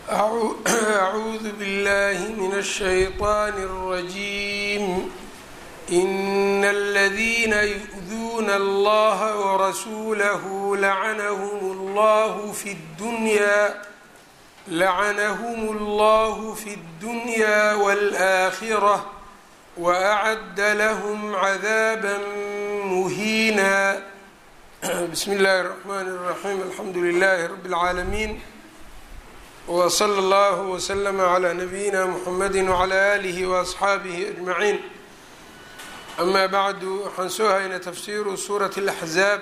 أعوذ بالله من الشيطان الرجيم إن الذين يؤذون الله ورسوله لعنهم الله في الدنيا لعنهم الله في الدنيا والآخرة وأعد لهم عذابا مهينا بسم الله الرحمن الرحيم الحمد لله رب العالمين وصلى الله وسلم على نبيina mحamedi وعlى آlihi وأصxaabihi أجmaعiin أma bعdu waxaan soo haynay tafsiru suuraة الأxzaab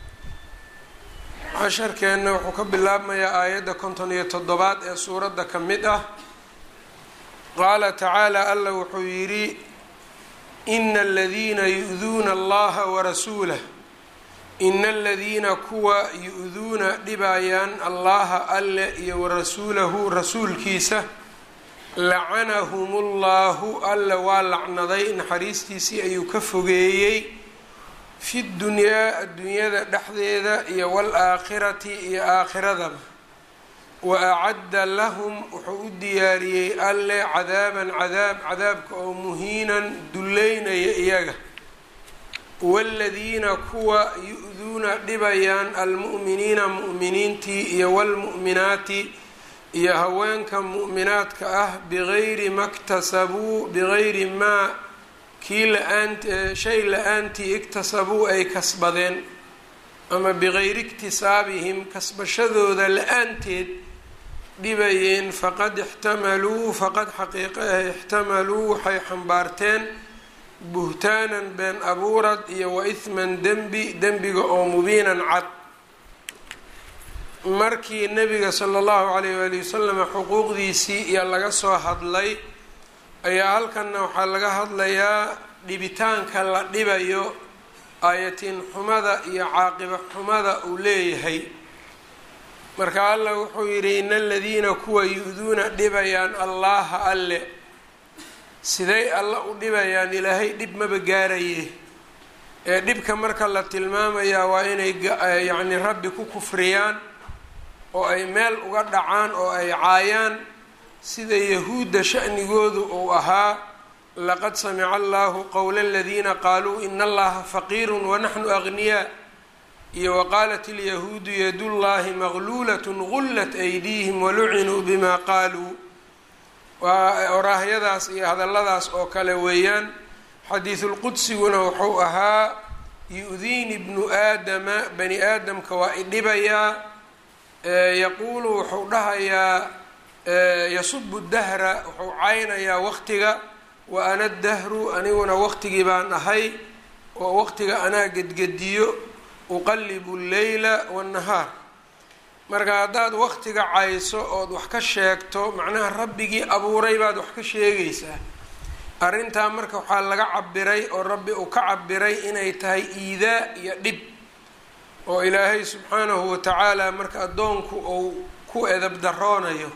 casharkeenna wuxuu ka bilaabmayaa aayadda konton iyo toddobaad ee suuradda ka mid ah qaala tacaalى alla wuxuu yidhi إna اladiina yu'duuna اllaha وrasuulah ina aladiina kuwa yu-duuna dhibayaan allaha alle iyo warasuulahu rasuulkiisa lacanahumullahu alle waa lacnaday naxariistiisii ayuu ka fogeeyey fi dunyaa adduunyada dhexdeeda iyo wal-aakhirati iyo aakhiradaba wa acadda lahum wuxuu u diyaariyey alle cadaaban cadaab cadaabka oo muhiinan dullaynaya iyaga waaladiina kuwa yu-duuna dhibayaan almu'miniina mu'miniintii iyo waalmu'minaati iyo haweenka mu'minaadka ah bigayri maktasabuu bigayri maa kii la-aant shay la-aantii iktasabuu ay kasbadeen ama bigayri iktisaabihim kasbashadooda la-aanteed dhibayeen faqad ixtamaluu faqad xaqiiqe ah ixtamaluu waxay xambaarteen buhtaanan been abuurad iyo wa ihman dembi dembiga oo mubiinan cad markii nebiga sala allahu calayh waali wasalam xuquuqdiisii iyo laga soo hadlay ayaa halkanna waxaa laga hadlayaa dhibitaanka la dhibayo aayatiin xumada iyo caaqiba xumada uu leeyahay marka allah wuxuu yidhi ina aladiina kuwa yu-duuna dhibayaan allaha alle siday alla u dhibayaan ilaahay dhib maba gaaraye ee dhibka marka la tilmaamayaa waa inay yacni rabbi ku kufriyaan oo ay meel uga dhacaan oo ay caayaan sida yahuudda sha'nigoodu uu ahaa laqad samica allahu qowla aladiina qaaluu ina allaha faqiirun wanaxnu agniyaa iyo waqaalat ilyahuudu yadullahi maqluulatn gullat aydiihim walucinuu bima qaaluu waa oraahyadaas iyo hadalladaas oo kale weeyaan xadiisulqudsiguna wuxuu ahaa yu-diini bnu aadama bani aadamka waa idhibayaa yaquulu wuxuu dhahayaa yasubu dahra wuxuu caynayaa waqtiga wa ana dahru aniguna waqtigii baan ahay oo waqtiga anaa gedgediyo uqallibu lleyla waannahaar marka haddaad waqtiga cayso ood wax ka sheegto macnaha rabbigii abuuray baad wax ka sheegaysaa arrintaa marka waxaa laga cabiray oo rabbi uu ka cabiray inay tahay iidaa iyo dhib oo ilaahay subxaanahu watacaala marka addoonku uu ku edab daroonayo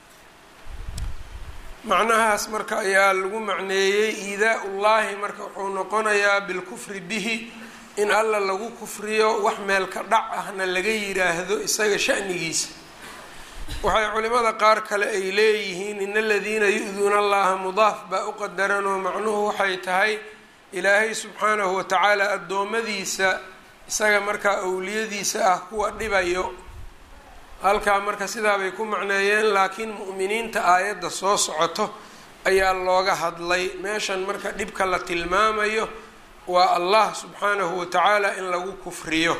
macnahaas marka ayaa lagu macneeyey iidaa ullaahi marka wuxuu noqonayaa bilkufri bihi in alla lagu kufriyo wax meelka dhac ahna laga yiraahdo isaga shanigiisa waxay culimada qaar kale ay leeyihiin in aladiina yu-duuna allaha mudaaf baa u qadaranoo macnuhu waxay tahay ilaahay subxaanahu watacaala addoommadiisa isaga markaa awliyadiisa ah kuwa dhibayo halkaa marka sidaabay ku macneeyeen laakiin mu'miniinta aayadda soo socoto ayaa looga hadlay meeshan marka dhibka la tilmaamayo waa allah subxaanahu watacaala in lagu kufriyo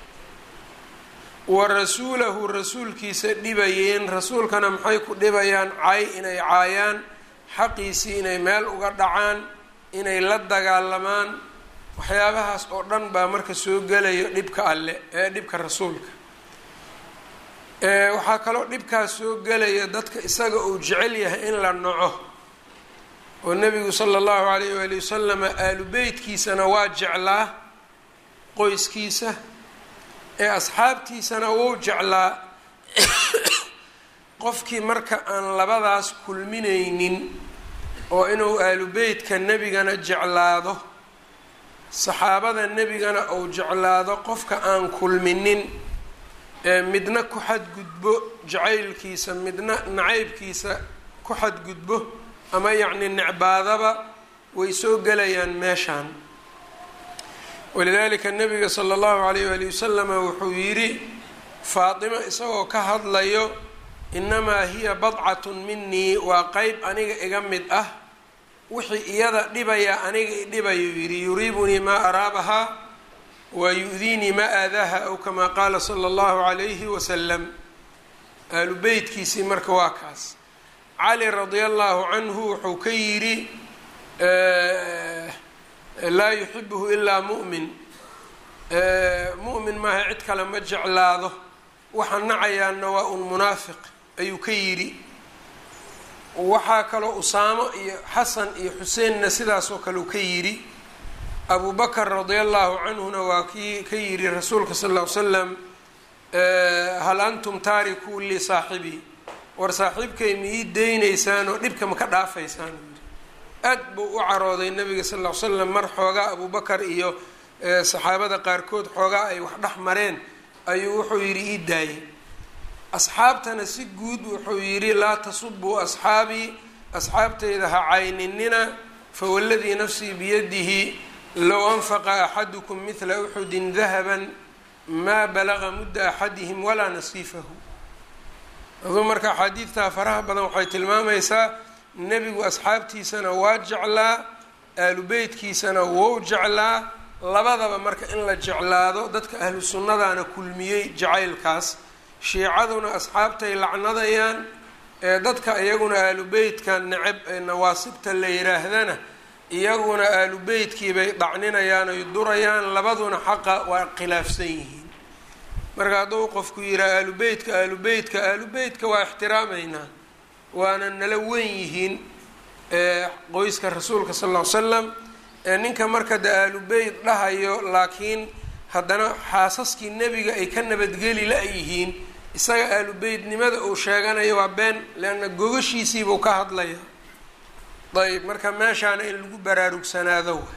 wa rasuulahu rasuulkiisa dhibayeen rasuulkana maxay ku dhibayaan cay inay caayaan xaqiisii inay meel uga dhacaan inay la dagaalamaan waxyaabahaas oo dhan baa marka soo gelayo dhibka alle ee dhibka rasuulka waxaa kaloo dhibkaas soo gelaya dadka isaga uu jecel yahay in la naco oo nebigu sala allahu calayh waali wasalama aalu beytkiisana waa jeclaa qoyskiisa ee asxaabtiisana wuu jeclaa qofkii marka aan labadaas kulminaynin oo inuu aalu beytka nebigana jeclaado saxaabada nebigana uu jeclaado qofka aan kulminin midna ku xadgudbo jacaylkiisa midna nacaybkiisa ku xadgudbo ama yacni necbaadaba way soo gelayaan meeshaan walidaalika nabiga sala allahu alayh waali wasalama wuxuu yidhi faatimo isagoo ka hadlayo inamaa hiya badcatun minii waa qeyb aniga iga mid ah wixii iyada dhibaya aniga idhibayuu yidhi yuriibunii maa araabahaa wa yu-diinii maa aadaaha aw kamaa qaala sala allahu calayhi wasalam ahlu beytkiisii marka waa kaas cali radia allahu canhu wuxuu ka yidhi laa yuxibuhu ilaa mu'min mu'min maaha cid kale ma jeclaado waxa nacayaana waa un munaafiq ayuu ka yidhi waxaa kaloo usaamo iyo xasan iyo xuseenna sidaasoo kale uu ka yidhi abu bakr radia allahu canhuna waa kii ka yidhi rasuulka sal ll ly slam hal antum taarikuu lii saaxibii war saaxiibkay ma ii deynaysaan oo dhibka ma ka dhaafaysaan aad buu u carooday nabiga sal ll ly slam mar xoogaa abu bakar iyo saxaabada qaarkood xoogaa ay wax dhex mareen ayuu wuxuu yidhi ii daayay asxaabtana si guud wuxuu yidhi laa tasubuu asxaabii asxaabtayda ha cayninina fawaladii nafsii biyadihi low anfaqa axadukum midla uxudin dahaban maa balaga mudda axadihim walaa nasiifahu aduu marka axaadiidtaa faraha badan waxay tilmaamaysaa nebigu asxaabtiisana waa jeclaa aalu beytkiisana wou jeclaa labadaba marka in la jeclaado dadka ahlu sunnadaana kulmiyey jacaylkaas shiicaduna asxaabtay lacnadayaan ee dadka iyaguna aalu beytka necab ee nawaasibta la yiraahdana iyaguna aalu beytkii bay dhacninayaan oy durayaan labaduna xaqa waa khilaafsan yihiin marka hadduu qofku yihaa aalu beytka aalu beytka aalu beytka waa ixtiraamaynaa waana nala wen yihiin qoyska rasuulka sal ll ly slam ninka marka de aalu beyt dhahayo laakiin haddana xaasaskii nebiga ay ka nabadgeli la-yihiin isaga aalu beytnimada uu sheeganayo waa been leanna gogashiisiibuu ka hadlaya ayb marka meeshaana in lagu baraarugsanaado wa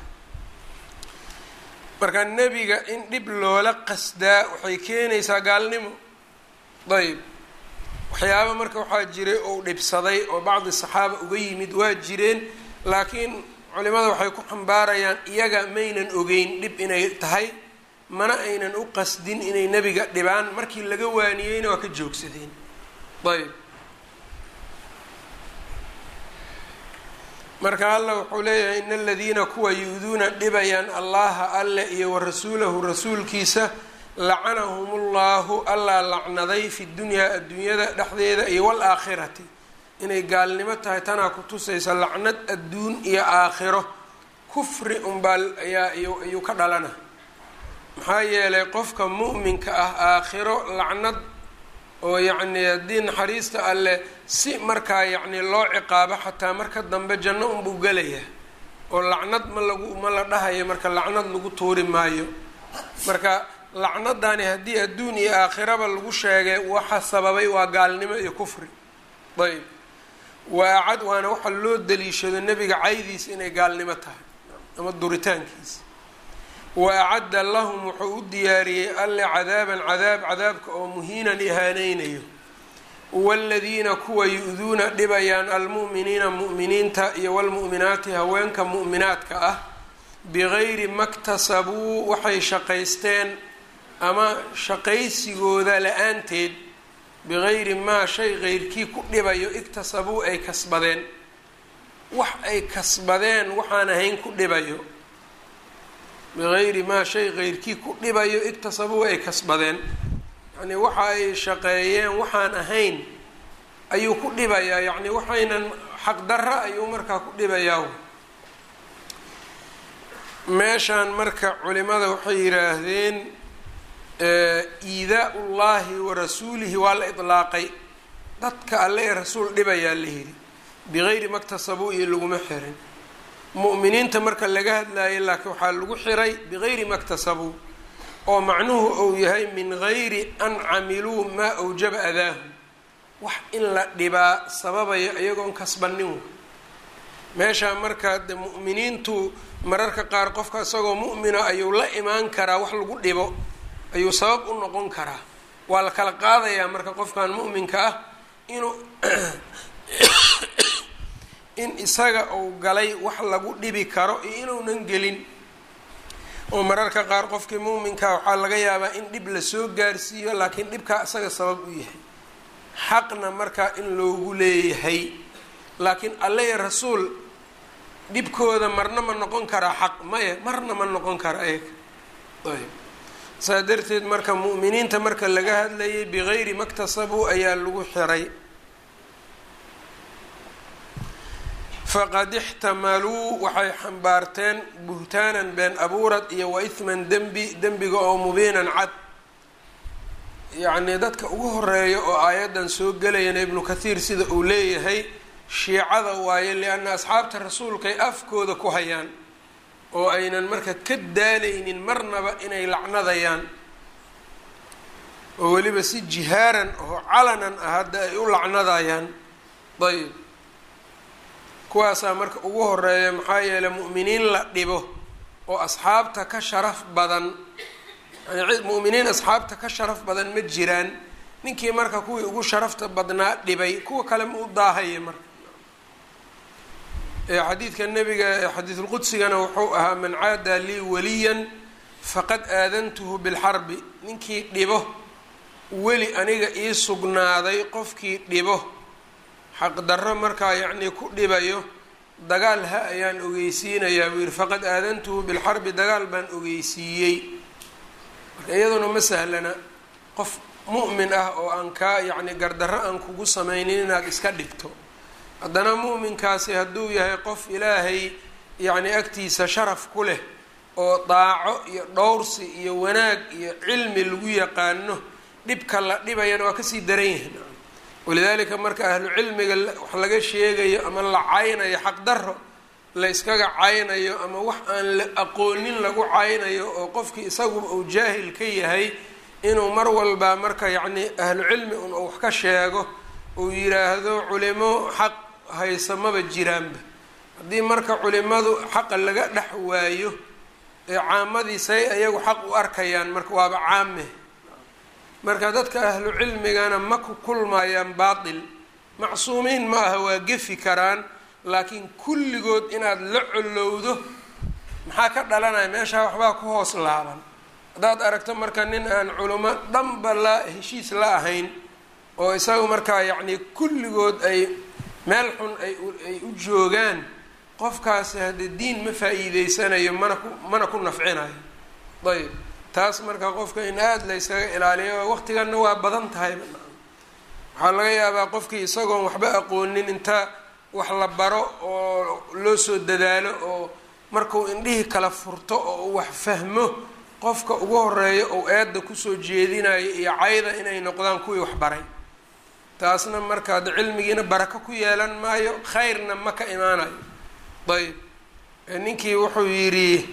marka nebiga in dhib loola qasdaa waxay keenaysaa gaalnimo ayb waxyaaba marka waxaa jiray ou dhibsaday oo bacdi saxaaba uga yimid waa jireen laakiin culimada waxay ku xambaarayaan iyaga maynan ogeyn dhib inay tahay mana aynan u qasdin inay nebiga dhibaan markii laga waaniyeyna waa ka joogsadeen ayb marka alla wuxuu leeyahay in aladiina kuwa yu-duuna dhibayaan allaha alle iyo wa rasuulahu rasuulkiisa lacanahum ullahu allaa lacnaday fi dunyaa adduunyada dhexdeeda iyo waalaakhirati inay gaalnimo tahay tanaa ku tusaysa lacnad adduun iyo aakhiro kufri unbaa ayaa ayuu ka dhalana maxaa yeelay qofka mu'minka ah aakhiro lacnad oo yacni haddii naxariista alleh si markaa yacni loo ciqaabo xataa marka dambe janno unbuu gelayaa oo lacnad ma lagu ma la dhahayo marka lacnad lagu tuuri maayo marka lacnadani haddii adduun iyo aakhiraba lagu sheegay waxa sababay waa gaalnimo iyo kufri ayb waa acad waana waxa loo daliishado nebiga caydiisa inay gaalnimo tahay ama duritaankiisa wa acadda lahum wuxuu u diyaariyey alle cadaaban cadaab cadaabka oo muhiinan ihaaneynayo waaladiina kuwa yu-duuna dhibayaan almu'miniina mu'miniinta iyo walmu'minaati haweenka mu'minaadka ah bigayri maktasabuu waxay shaqaysteen ama shaqaysigooda la-aanteed bigayri maa shay qeyrkii ku dhibayo iktasabuu ay kasbadeen wax ay kasbadeen waxaan ahayn ku dhibayo bigayri maa shay qeyrkii ku dhibayo iktasabuu ay kasbadeen yacnii waxa ay shaqeeyeen waxaan ahayn ayuu ku dhibayaa yacni waxaynan xaqdarra ayuu markaa ku dhibayaa meeshaan marka culimada waxay yidhaahdeen iidaa ullaahi wa rasuulihi waa la idlaaqay dadka alle ee rasuul dhibayaa la yidhi bigayri maktasabuu iyo laguma xirin mu'miniinta marka laga hadlaayay laakiin waxaa lagu xiray bigayri maktasabuu oo macnuhu uu yahay min gayri an camiluu maa awjaba adaahu wax in la dhibaa sababayo iyagoon kasbanin meeshaa markaa de mu'miniintu mararka qaar qofka isagoo mu'mina ayuu la imaan karaa wax lagu dhibo ayuu sabab u noqon karaa waa la kala qaadayaa marka qofkan mu'minka ah inuu in isaga uu galay wax lagu dhibi karo iyo inuunan gelin oo mararka qaar qofkii muuminka waxaa laga yaabaa in dhib lasoo gaarsiiyo laakiin dhibkaa isaga sabab u yahay xaqna markaa in loogu leeyahay laakiin alle iyo rasuul dhibkooda marna ma noqon karaa xaq maya marna ma noqon kara ayaga ayb saa darteed marka mu'miniinta marka laga hadlayay bigayri maktasabuu ayaa lagu xiray faqad ixtamaluu waxay xambaarteen buhtaanan been abuurad iyo wa ihman dembi dembiga oo mubiinan cad yacnii dadka ugu horeeya oo aayaddan soo gelayana ibnu kathiir sida uu leeyahay shiicada waaye lianna asxaabta rasuulkay afkooda ku hayaan oo aynan marka ka daalaynin marnaba inay lacnadayaan oo weliba si jihaaran oo calanan ah hadda ay u lacnadayaan ayb kuwaasaa marka ugu horeeya maxaa yeeley mu'miniin la dhibo oo asxaabta ka sharaf badan mu'miniin asxaabta ka sharaf badan ma jiraan ninkii marka kuwii ugu sharafta badnaa dhibay kuwa kale ma u daahaya marka xadiidka nabiga xadiidulqudsigana wuxuu ahaa man caada lii waliyan faqad aadantuhu bilxarbi ninkii dhibo weli aniga ii sugnaaday qofkii dhibo xaqdarro markaa yacnii ku dhibayo dagaal ha ayaan ogeysiinayaa buu yihi faqad aadantuhu bilxarbi dagaal baan ogeysiiyey marka iyaduna ma sahlana qof mu'min ah oo aan kaa yacni gardarro aan kugu samaynin inaad iska dhibto haddana mu'minkaasi hadduu yahay qof ilaahay yacni agtiisa sharaf ku leh oo daaco iyo dhowrsi iyo wanaag iyo cilmi lagu yaqaano dhibka la dhibayana waa kasii daran yahay walidaalika marka ahlu cilmiga wax laga sheegayo ama la caynayo xaqdarro la yskaga caynayo ama wax aan la aqoonin lagu caynayo oo qofkii isaguba uu jaahil ka yahay inuu mar walba marka yacni ahlu cilmi un wax ka sheego uu yiraahdo culimo xaq haysa maba jiraanba haddii marka culimadu xaqa laga dhex waayo ee caamadii say ayagu xaq u arkayaan marka waaba caame marka dadka ahlu cilmigana ma ku kulmayaan baatil macsuumiin ma aha waa gefi karaan laakiin kulligood inaad la colowdo maxaa ka dhalanaya meeshaa waxbaa ku hoos laaban haddaad aragto marka nin aan culimo dhanba la heshiis la ahayn oo isaga markaa yacnii kulligood ay meel xun ay ay u joogaan qofkaasi haddee diin ma faa-iideysanayo mana ku mana ku nafcinayo ayb taas marka qofka in aada la yskaga ilaaliyo waqtiganna waa badan tahay waxaa laga yaabaa qofkii isagoon waxba aqoonin inta wax la baro oo loo soo dadaalo oo markuu indhihii kala furto oo uu wax fahmo qofka ugu horeeya ou eedda kusoo jeedinayo iyo cayda inay noqdaan kuwii wax baray taasna marka ada cilmigiina barako ku yeelan maayo khayrna ma ka imaanayo ayb ninkii wuxuu yidhi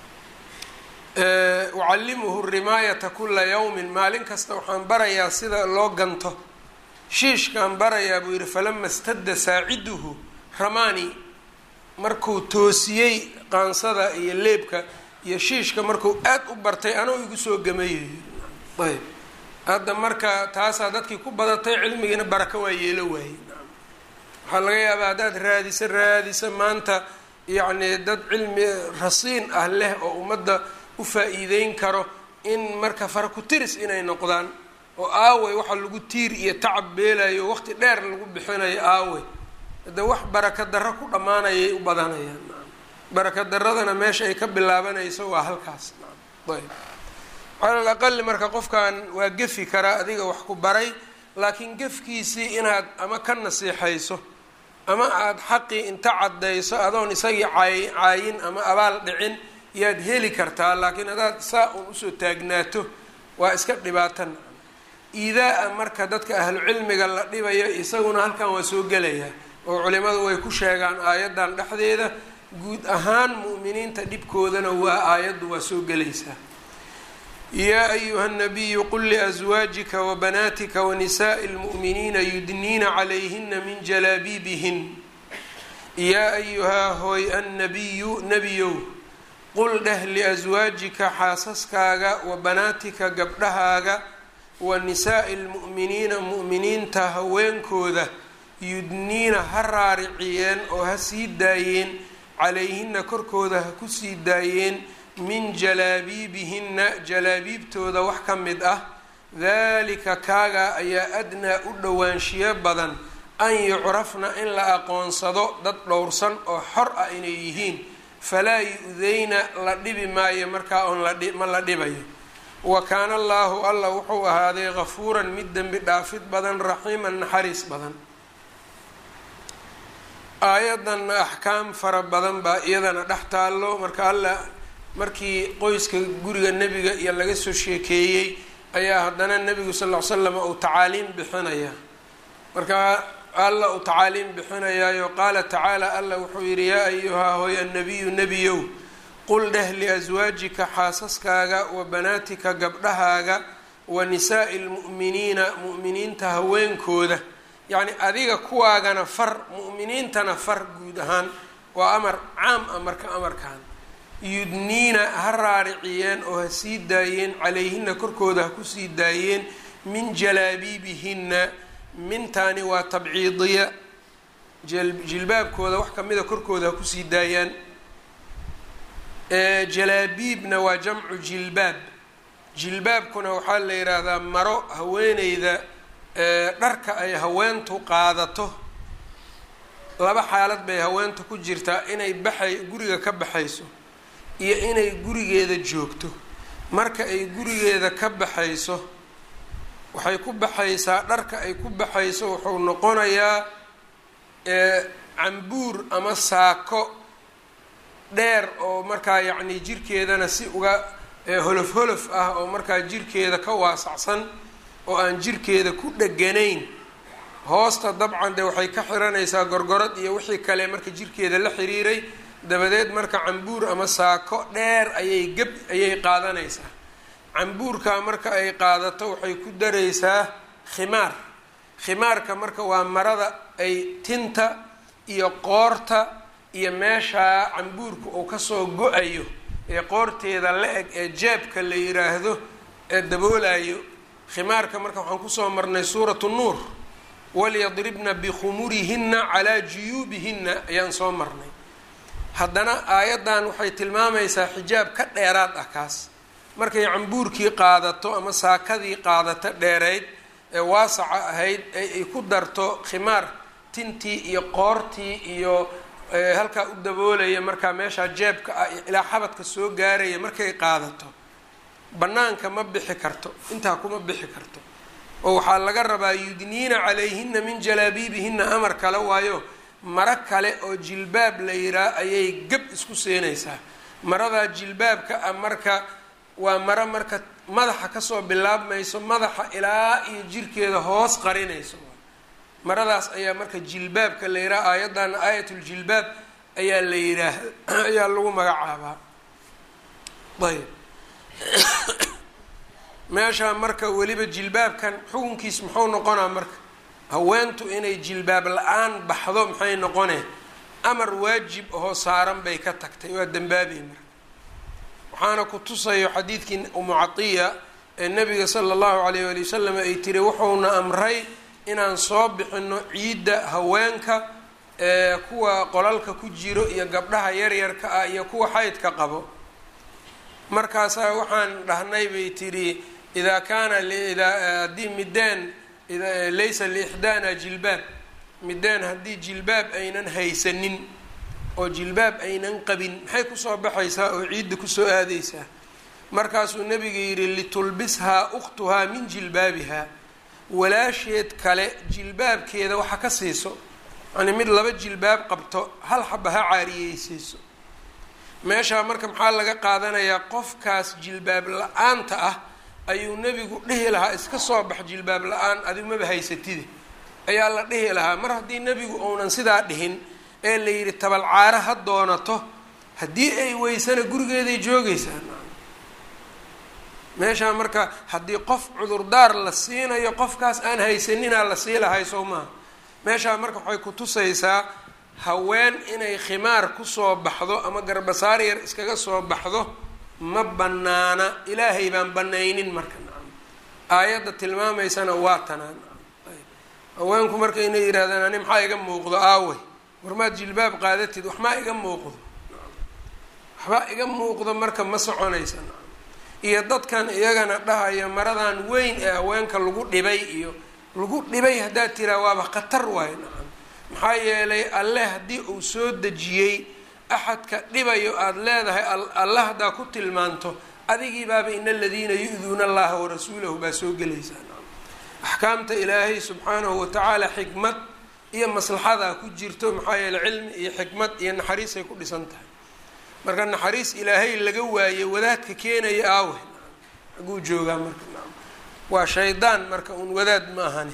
ucallimuhu rimaayata kula yawmin maalin kasta waxaan barayaa sida loo ganto shiishkaan barayaa buu yidhi falama stadda saaciduhu ramani markuu toosiyey qaansada iyo leebka iyo shiishka markuu aad u bartay anuu igu soo gamayo ayb hadda marka taasaa dadkii ku badatay cilmigiina barako waa yeelo waayey waxaa laga yaabaa haddaad raadisa raadisa maanta yacni dad cilmi rasiin ah leh oo ummadda u faa-iideyn karo in marka farakutiris inay noqdaan oo aawey waxa lagu tiir iyo tacab beelayo waqti dheer lagu bixinayo aawey hadde wax baraka darro ku dhammaanayay u badanayaan baraka daradana meesha ay ka bilaabanayso waa halkaas ayb cala al aqali marka qofkan waa gefi karaa adiga wax ku baray laakiin gefkiisii inaad ama ka nasiixayso ama aada xaqii inta caddayso adoon isagii caay caayin ama abaal dhicin yaad heli kartaa laakiin haddaad saa un usoo taagnaato waa iska dhibaatan iidaa-a marka dadka ahlu cilmiga la dhibayo isaguna halkan waa soo gelayaa oo culimadu way ku sheegaan aayaddan dhexdeeda guud ahaan mu'miniinta dhibkoodana waa aayaddu waa soo gelaysaa yaa ayuha nabiyu qul liaswaajika wabanaatika wanisaa'i lmu'miniina yudniina calayhina min jalaabiibihin yaa ayuhaa hooy annabiyu nebiyow qul dheh liaswaajika xaasaskaaga wa banaatika gabdhahaaga wa nisaa'i lmu'miniina mu'miniinta haweenkooda yudniina ha raariciyeen oo ha sii daayeen calayhina korkooda ha ku sii daayeen min jalaabiibihinna jalaabiibtooda wax ka mid ah daalika kaagaa ayaa adnaa u dhowaanshiyo badan an yucrafna in la aqoonsado dad dhowrsan oo xor ah inay yihiin falaa yu-deyna la dhibi maayo markaa oon ma la dhibayo wa kaana allaahu alla wuxuu ahaaday kafuuran mid dembi dhaafid badan raxiiman naxariis badan aayadanna axkaam fara badan baa iyadana dhex taallo marka alla markii qoyska guriga nebiga iyo laga soo sheekeeyey ayaa haddana nebigu sal ll ly slam uu tacaaliim bixinaya marka alla uu tacaaliim bixinayaayo qaala tacaala alla wuxuu yidhi yaa ayuhaa hooy annabiyu nebiyow qul dheh liaswaajika xaasaskaaga wa banaatika gabdhahaaga wa nisaa'i lmu'miniina mu'miniinta haweenkooda yacni adiga kuwaagana far mu'miniintana far guud ahaan waa amar caam ah marka amarkan yudniina ha raariciyeen oo ha sii daayeen calayhina korkooda ha kusii daayeen min jalaabiibihinna mintaani waa tabciidiya jilbaabkooda wax kamida korkooda ha kusii daayaan jalaabiibna waa jamcu jilbaab jilbaabkuna waxaa la yidhaahdaa maro haweeneyda dharka ay haweentu qaadato laba xaalad bay haweentu ku jirtaa inay baxay guriga ka baxayso iyo inay gurigeeda joogto marka ay gurigeeda ka baxayso waxay ku baxaysaa dharka ay ku baxayso wuxuu noqonayaa cambuur ama saako dheer oo markaa yacni jirkeedana si uga holof holof ah oo markaa jirkeeda ka waasacsan oo aan jirkeeda ku dheganayn hoosta dabcan de waxay ka xiranaysaa gorgorad iyo wixii kale marka jirkeeda la xiriiray dabadeed marka cambuur ama saako dheer ayay geb ayay qaadanaysaa cambuurka marka ay qaadato waxay ku daraysaa khimaar khimaarka marka waa marada ay tinta iyo qoorta iyo meeshaa cambuurka uu kasoo go-ayo ee qoorteeda la eg ee jeebka la yiraahdo ee daboolayo khimaarka marka waxaan kusoo marnay suuratu nuur walyadribna bikhumurihinna calaa juyuubihinna ayaan soo marnay haddana aayaddan waxay tilmaamaysaa xijaab ka dheeraad ah kaas markay cambuurkii qaadato ama saakadii qaadato dheerayd ee waasaca ahayd ee ay ku darto khimaar tintii iyo qoortii iyo halkaa u daboolaya markaa meeshaa jeebka ah ilaa xabadka soo gaaraya markay qaadato bannaanka ma bixi karto intaa kuma bixi karto oo waxaa laga rabaa yudniina calayhina min jalaabiibihina amar kale waayo maro kale oo jilbaab la yiraa ayay gab isku seenaysaa maradaa jilbaabka ah marka waa maro marka madaxa kasoo bilaabmayso madaxa ilaa iyo jirkeeda hoos qarinayso maradaas ayaa marka jilbaabka la yihaha aayadana aayatuljilbaab ayaa la yihaah ayaa lagu magacaabaa ayb meeshaa marka weliba jilbaabkan xukunkiis muxuu noqonaa marka haweentu inay jilbaab la-aan baxdo maxay noqonee amar waajib ahoo saaran bay ka tagtay waa dembaabay marka waxaana ku tusayo xadiidkii umu catiya ee nabiga sala allahu alayh wali wasalam ay tiri wuxuuna amray inaan soo bixino ciidda haweenka ee kuwa qolalka ku jiro iyo gabdhaha yaryarka ah iyo kuwa xaydka qabo markaasaa waxaan dhahnay bay tidhi idaa kaana haddii mideen laysa liixdaana jilbaab mideen haddii jilbaab aynan haysanin oo jilbaab aynan qabin maxay kusoo baxaysaa oo ciidda kusoo aadaysaa markaasuu nabiga yidhi litulbishaa ukhtuhaa min jilbaabiha walaasheed kale jilbaabkeeda waxa ka siiso yani mid laba jilbaab qabto hal xaba ha caariyeysayso meeshaa marka maxaa laga qaadanayaa qofkaas jilbaab la-aanta ah ayuu nebigu dhihi lahaa iska soo bax jilbaab la-aan adigu maba haysatide ayaa la dhihi lahaa mar haddii nebigu uunan sidaa dhihin ee la yidhi tabalcaaro ha doonato haddii ay weysana gurigeeday joogaysaa meeshaa marka haddii qof cudurdaar la siinayo qofkaas aan haysaninaa la sii lahay sow maaha meeshaa marka waxay ku tusaysaa haween inay khimaar kusoo baxdo ama garbasaar yar iskaga soo baxdo ma bannaana ilaahay baan banaynin marka nacam aayadda tilmaamaysana waa tanaan haweenku marka inay yidhahdaan ani maxaa iga muuqdo aawey warmaad jilbaab qaadatid waxmaa iga muuqdo waxbaa iga muuqdo marka ma soconaysa iyo dadkan iyagana dhahaya maradan weyn ee haweenka lagu dhibay iyo lagu dhibay haddaad tiraa waaba khatar waayo nacam maxaa yeelay alle haddii uu soo dejiyey axadka dhibayo aada leedahay alle haddaa ku tilmaanto adigii baaba ina aladiina yu-duuna allaha warasuulahu baa soo gelaysaa nacam axkaamta ilaahay subxaanahu watacaala xikmad iyo maslaxadaa ku jirto maxaa yeeley cilmi iyo xikmad iyo naxariisay ku dhisan tahay marka naxariis ilaahay laga waayey wadaadka keenaya aawe aguu joogaa marka naam waa shaydaan marka un wadaad ma ahani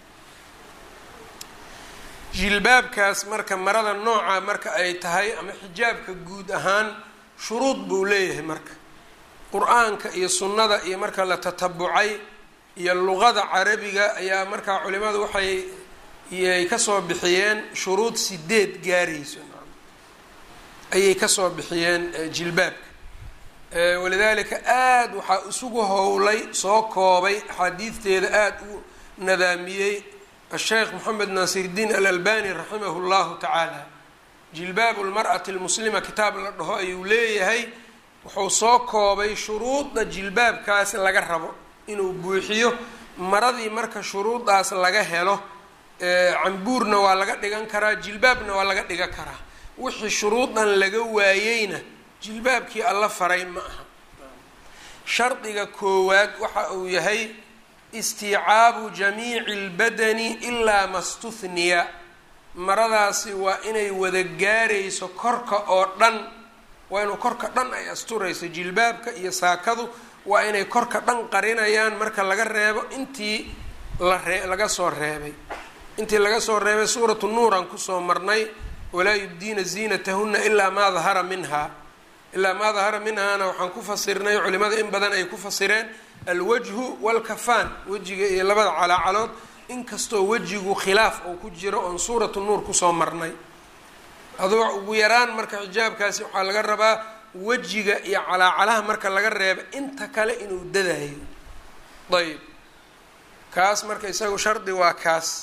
jilbaabkaas marka marada nooca marka ay tahay ama xijaabka guud ahaan shuruud buu leeyahay marka qur-aanka iyo sunnada iyo marka la tatabucay iyo luqada carabiga ayaa markaa culimadu waxay yay kasoo bixiyeen shuruud sideed gaarayso ayay kasoo bixiyeen jilbaabka walidaalika aada waxaa isugu howlay soo koobay axaadiidteeda aada u nadaamiyey asheekh moxamed naasirdiin alalbani raximahu llahu tacaala jilbaabu lmar'ati lmuslima kitaab la dhaho ayuu leeyahay wuxuu soo koobay shuruudda jilbaabkaas laga rabo inuu buuxiyo maradii marka shuruuddaas laga helo cambuurna waa laga dhigan karaa jilbaabna waa laga dhigan karaa wixii shuruudan laga waayeyna jilbaabkii alla faray ma aha shardiga koowaad waxa uu yahay istiicaabu jamiici lbadani ilaa mastuhniya maradaasi waa inay wada gaarayso korka oo dhan waa inuu korka dhan ay asturayso jilbaabka iyo saakadu waa inay korka dhan qarinayaan marka laga reebo intii la ree laga soo reebay intii laga soo reebay suuratu nuuran kusoo marnay walaa yubdiina ziinatahuna ilaa maa dahara minha ilaa maa dahara minhaana waxaan ku fasirnay culimada in badan ay ku fasireen alwajhu walkafaan wejiga iyo labada calaacalood inkastoo wejigu khilaaf oo ku jiro oon suuratu nuur kusoo marnay adoo ugu yaraan marka xijaabkaasi waxaa laga rabaa wejiga iyo calaacalaha marka laga reeba inta kale inuu dadayo ayb kaas marka isagu shardi waa kaas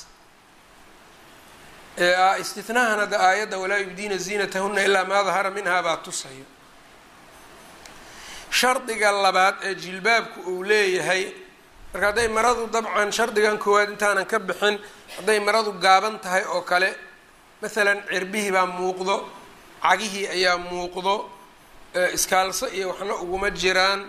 istinahan hadda aayadda walaa yubdiina ziinatahuna ilaa maa dahara minhaa baa tusayo shardiga labaad ee jilbaabku uu leeyahay marka hadday maradu dabcan shardigan koowaad intaanan ka bixin hadday maradu gaaban tahay oo kale masalan cirbihii baa muuqdo cagihii ayaa muuqdo iskaalso iyo waxna uguma jiraan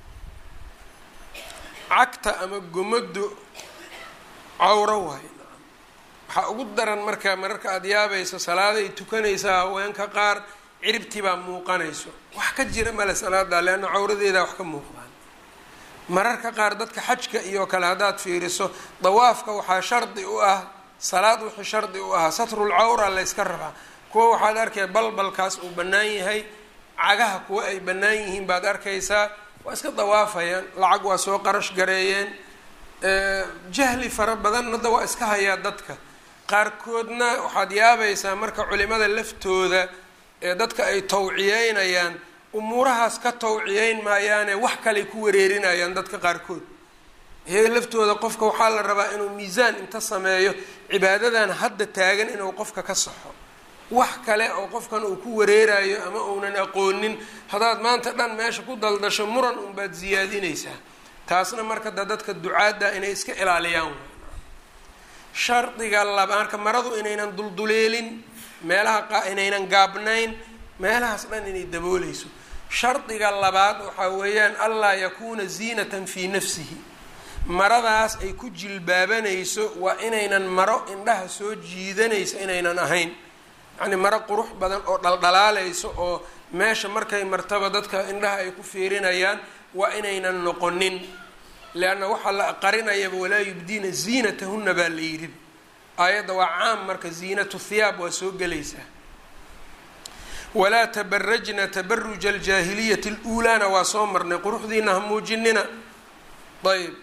cagta ama gomadu cawro waayo waxaa ugu daran marka mararka aada yaabayso salaaday tukanaysaa haweenka qaar ciribtii baa muuqanayso wax ka jira male salaadaa leanna cawradeedaa wax ka muuqdaan mararka qaar dadka xajka iyo kale haddaad fiiriso dawaafka waxaa shardi u ah salaad wixii shardi u ahaa satrul cawra layska rabaa kuwa waxaad arkaya balbalkaas uu bannaan yahay cagaha kuwa ay bannaan yihiin baad arkaysaa waa iska dawaafayaan lacag waa soo qarash gareeyeen jahli fara badan hadda waa iska hayaa dadka qaarkoodna waxaad yaabaysaa marka culimada laftooda ee dadka ay tawciyeynayaan umuurahaas ka tawciyeyn maayaane wax kaley ku wareerinayaan dadka qaarkood iyaga laftooda qofka waxaa la rabaa inuu miisaan inta sameeyo cibaadadan hadda taagan inuu qofka ka saxo wax kale oo qofkan uu ku wareerayo ama uunan aqoonin haddaad maanta dhan meesha ku daldasho muran unbaad siyaadinaysaa taasna marka da dadka ducaadda inay iska ilaaliyaan shardiga laba marka maradu inaynan dulduleelin meelaha inaynan gaabnayn meelahaas dhan inay dabooleyso shardiga labaad waxaa weeyaan allaa yakuuna ziinatan fii nafsihi maradaas ay ku jilbaabanayso waa inaynan maro indhaha soo jiidanaysa inaynan ahayn yacnii maro qurux badan oo dhaldhalaalayso oo meesha markay martaba dadka indhaha ay ku fiirinayaan waa inaynan noqonin leanna waxaa la qarinayaba walaa yubdiina ziinatahuna baa la yidhi aayadda waa caam marka ziinatu thiyaab waa soo gelaysaa walaa tabarajna tabaruja aljaahiliyati aluulaana waa soo marnay quruxdiina ha muujinina ayb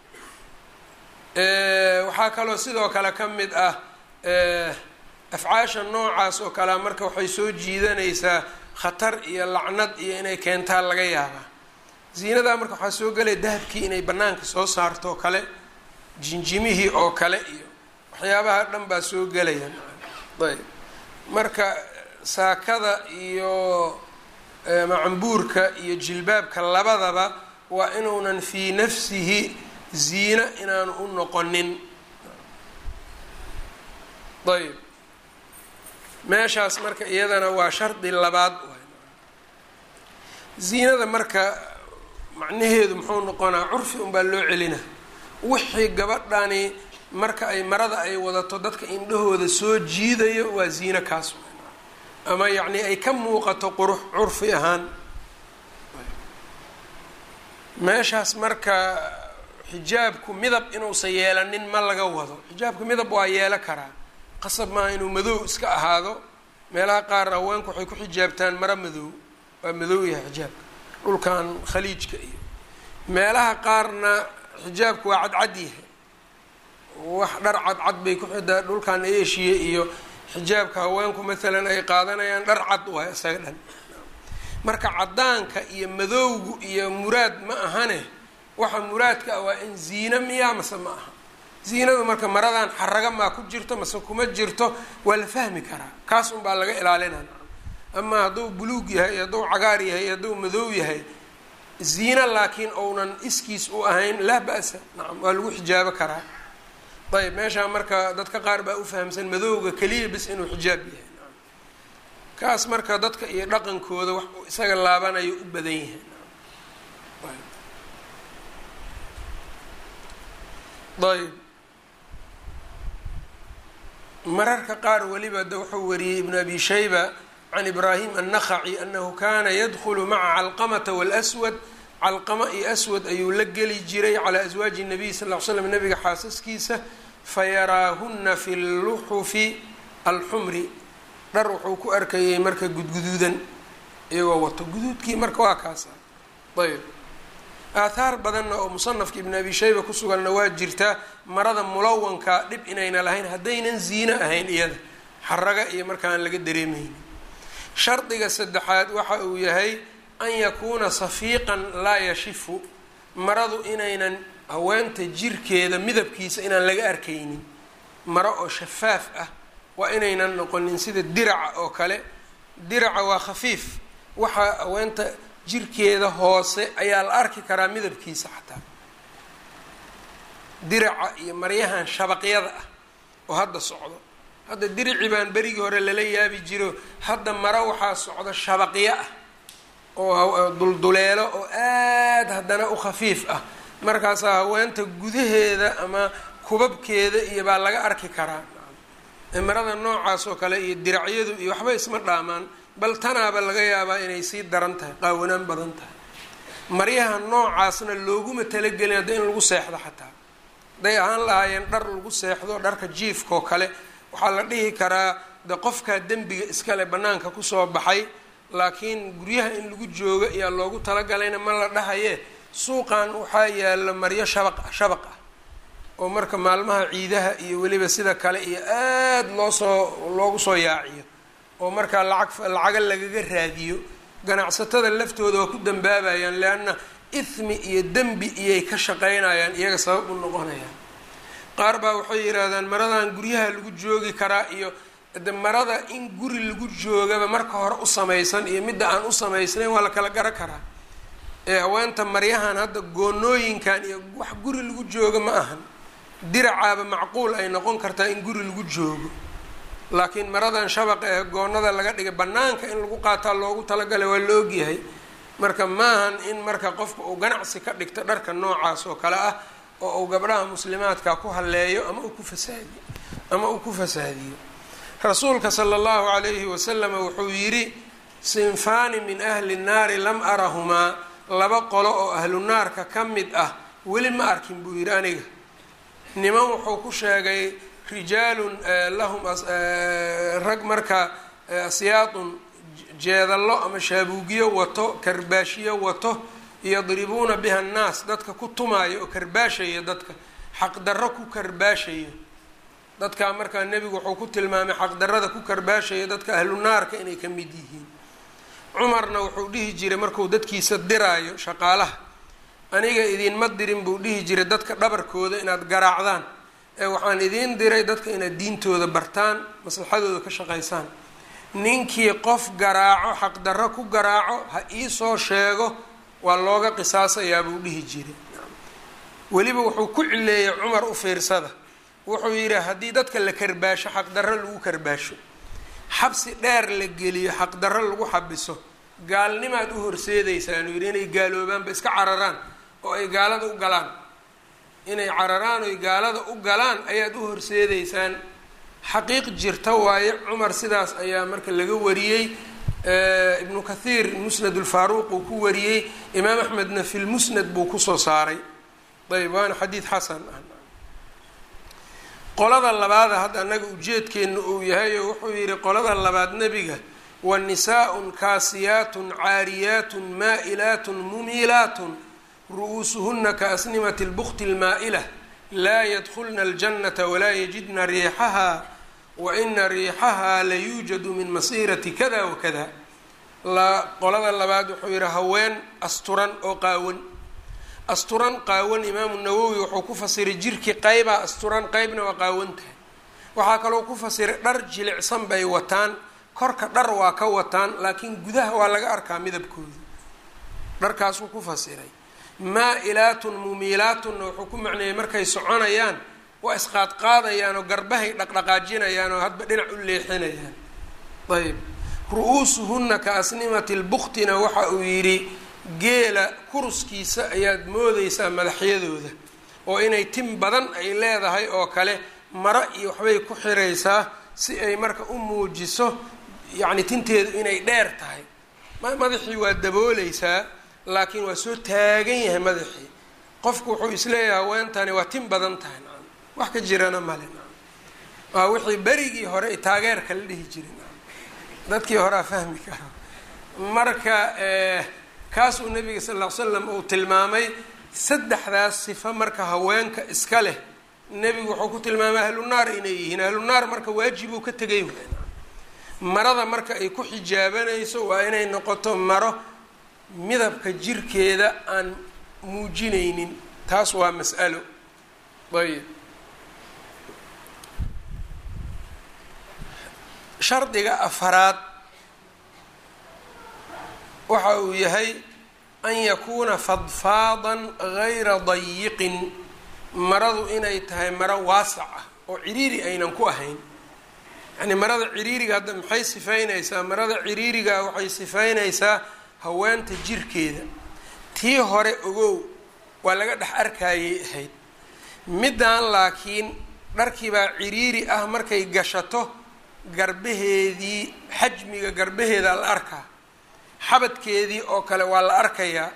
waxaa kaloo sidoo kale ka mid ah afcaasha noocaas oo kalea marka waxay soo jiidanaysaa khatar iyo lacnad iyo inay keentaa laga yaabaa ziinadaa marka waxaa soo gelaya dahabkii inay banaanka soo saarto oo kale jinjimihii oo kale iyo waxyaabaha dhan baa soo gelaya ayb marka saakada iyo macambuurka iyo jilbaabka labadaba waa inuunan fii nafsihi ziina inaanu u noqonin ayb meeshaas marka iyadana waa shardi labaad ziinada marka macnaheedu muxuu noqonaa curfi unbaa loo celina wixii gabadhani marka ay marada ay wadato dadka indhahooda soo jiidayo waa ziino kaas ama yacni ay ka muuqato qurux curfi ahaan meeshaas marka xijaabku midab inuusan yeelanin ma laga wado xijaabka midab waa yeelo karaa qasab maaha inuu madow iska ahaado meelaha qaar haweenku waxay ku xijaabtaan maro madow waa madow yahay xijaabka dhulkan khaliijka iyo meelaha qaarna xijaabku waa cadcad yahay wax dhar cadcad bay ku xidaa dhulkan eeshiya iyo xijaabka haweenku maalan ay qaadanayaan dhar cad waay isaga dhan marka caddaanka iyo madowgu iyo muraad ma ahane waxa muraadka ah waa in ziino miyaa mase ma aha ziinadu marka maradan xaraga maa ku jirto mase kuma jirto waa la fahmi karaa kaas un baa laga ilaalinaa amaa hadduu buluug yahay hadduu cagaar yahay hadduu madow yahay ziino laakiin ounan iskiis u ahayn laa ba-sa nacam waa lagu xijaabo karaa ayb meeshaa marka dadka qaar baa u fahamsan madowga keliya bis inuu xijaab yahay kaas marka dadka iyo dhaqankooda wax isaga laabanayo u badan yahay ayb mararka qaar weliba de wuxuu wariyey ibn abi shayba can ibraahim annakhaci anahu kana yadkhulu maca calqamata wاlswad calqama iyo aswad ayuu la geli jiray calaa aswaaji nabiy sal ll ly slam nabiga xaasaskiisa fayaraahuna fi luxufi alxumri dhar wuxuu ku arkayay marka gudguduudan iyagoo wato guduudkii marka waa kaasa ayb aathaar badanna oo musanafka ibn abi shayba ku suganna waa jirtaa marada mulawanka dhib inayna lahayn haddaynan ziino ahayn iyada xaraga iyo markaan laga dareemaynin shardiga saddexaad waxa uu yahay an yakuuna safiiqan laa yashifu maradu inaynan haweenta jirkeeda midabkiisa inaan laga arkaynin maro oo shafaaf ah waa inaynan noqonin sida diraca oo kale diraca waa khafiif waxaa haweenta jirkeeda hoose ayaa la arki karaa midabkiisa xataa diraca iyo maryahan shabaqyada ah oo hadda socdo hadda dirici baan berigii hore lala yaabi jiro hadda maro waxaa socdo shabaqyo ah oo dulduleelo oo aad haddana u khafiif ah markaasaa haweenta gudaheeda ama kubabkeeda iyo baa laga arki karaa marada noocaas oo kale iyo diracyadu iyo waxba isma dhaamaan bal tanaaba laga yaabaa inay sii daran tahay qaawanaan badan tahay maryaha noocaasna looguma talagelin hadda in lagu seexdo xataa hadday ahaan lahaayeen dhar lagu seexdo dharka jiifkaoo kale waxaa la dhihi karaa de qofkaa dembiga iskale bannaanka kusoo baxay laakiin guryaha in lagu joogo ayaa loogu talagalayna ma la dhahaye suuqan waxaa yaalo maryo shabaq shabaq ah oo marka maalmaha ciidaha iyo weliba sida kale iyo aada loo soo loogu soo yaaciyo oo markaa lacag lacaga lagaga raadiyo ganacsatada laftooda waa ku dambaabayaan leanna ithmi iyo dembi iyay ka shaqaynayaan iyaga sabab u noqonayaan qaar baa waxay yidhaahdaan maradan guryaha lagu joogi karaa iyo de marada in guri lagu joogaba marka hore u samaysan iyo midda aan u samaysnayn waa la kala garan karaa ee haweenta maryahan hadda goonooyinkan iyo wax guri lagu joogo ma ahan diracaaba macquul ay noqon kartaa in guri lagu joogo laakiin maradan shabaqa ee goonada laga dhigay bannaanka in lagu qaataa loogu talagalay waa la ogyahay marka maahan in marka qofka uu ganacsi ka dhigto dharka noocaas oo kale ah oo uu gabdhaha muslimaadka ku halleeyo ama uu ku fasaadiyo ama uu ku fasaadiyo rasuulka sala allahu calayhi wasalama wuxuu yidhi sinfaani min ahli nnaari lam arahumaa laba qolo oo ahlu naarka ka mid ah weli ma arkin buu yidhi aniga niman wuxuu ku sheegay rijaalun lahum rag marka asyaadun jeedallo ama shaabuugyo wato karbaashiyo wato yadribuuna biha annaas dadka ku tumaayo oo karbaashaya dadka xaqdarro ku karbaashaya dadkaa markaa nebigu wuxuu ku tilmaamay xaqdarrada ku karbaashaya dadka ahlu naarka inay ka mid yihiin cumarna wuxuu dhihi jiray markuu dadkiisa diraayo shaqaalaha aniga idinma dirin buu dhihi jiray dadka dhabarkooda inaad garaacdaan ee waxaan idiin diray dadka inaad diintooda bartaan maslaxadooda ka shaqaysaan ninkii qof garaaco xaqdarro ku garaaco ha iisoo sheego waa looga qisaasayaa buu dhihi jiray weliba wuxuu ku cileeyay cumar u fiirsada wuxuu yidhi haddii dadka la karbaasho xaqdarro lagu karbaasho xabsi dheer la geliyo xaqdarro lagu xabiso gaalnimaad u horseedaysaan yidhi inay gaaloobaanba iska cararaan oo ay gaalada u galaan inay cararaan oy gaalada u galaan ayaad u horseedeysaan xaqiiq jirta waaye cumar sidaas ayaa marka laga wariyey ibnu kathiir musnad ulfaaruuq uu ku wariyey imaam axmedna fi lmusnad buu kusoo saaray ayb waana xadiid xasan ah qolada labaada hadda annaga ujeedkeena uu yahay oo wuxuu yidhi qolada labaad nebiga wa nisaa'un kaasiyaatun caariyaatun maa'ilaatun mumiilaatun ru-uusuhuna kaasnimati lbukti almaa'ila laa yadkulna aljannata walaa yajidna riixaha wa ina riixaha la yuujadu min masiirati kada wa kada qolada labaad wuxuu yidhi haween asturan oo qaawan asturan qaawan imaamu nawowi wuxuu ku fasiray jirkii qeybaa asturan qeybna waa qaawan tahay waxaa kaloo ku fasiray dhar jilicsan bay wataan korka dhar waa ka wataan laakiin gudaha waa laga arkaa midabkooda dharkaasuu ku fasiray maa-ilaatun mumiilaatunna wuxuu ku macneeyey markay soconayaan waa isqaadqaadayaan oo garbahay dhaqdhaqaajinayaan oo hadba dhinac u leexinayaan ayb ru-uusuhunna ka asnimati lbuktina waxa uu yidhi geela kuruskiisa ayaad moodeysaa madaxyadooda oo inay tim badan ay leedahay oo kale maro iyo waxbay ku xiraysaa si ay marka u muujiso yacni tinteedu inay dheer tahay madaxii waa dabooleysaa laakiin waa soo taagan yahay madaxii qofku wuxuu isleeyahay haweentani waa tin badan tahay nacam wax ka jirana male nacam waa wixii berigii hore taageerka la dhihi jiray nacam dadkii horea fahmi karo marka kaasuu nabiga sal ll ly slam uu tilmaamay saddexdaas sifo marka haweenka iska leh nebigu wuxuu ku tilmaamay ahlunaar inay yihiin ahlunaar marka waajibuu ka tegay waay marada marka ay ku xijaabanayso waa inay noqoto maro midabka jirkeeda aan muujinaynin taas waa mas'alo ayb shardiga afaraad waxa uu yahay an yakuuna fadfaadan gayra dayiqin maradu inay tahay maro waasac ah oo ciriiri aynan ku ahayn yacnii marada ciriiriga hadda maxay sifaynaysaa marada ciriiriga waxay sifaynaysaa haweenta jirkeeda tii hore ogow waa laga dhex arkayay ahayd middan laakiin dharkiibaa ciriiri ah markay gashato garbaheedii xajmiga garbaheeda la arkaa xabadkeedii oo kale waa la arkayaa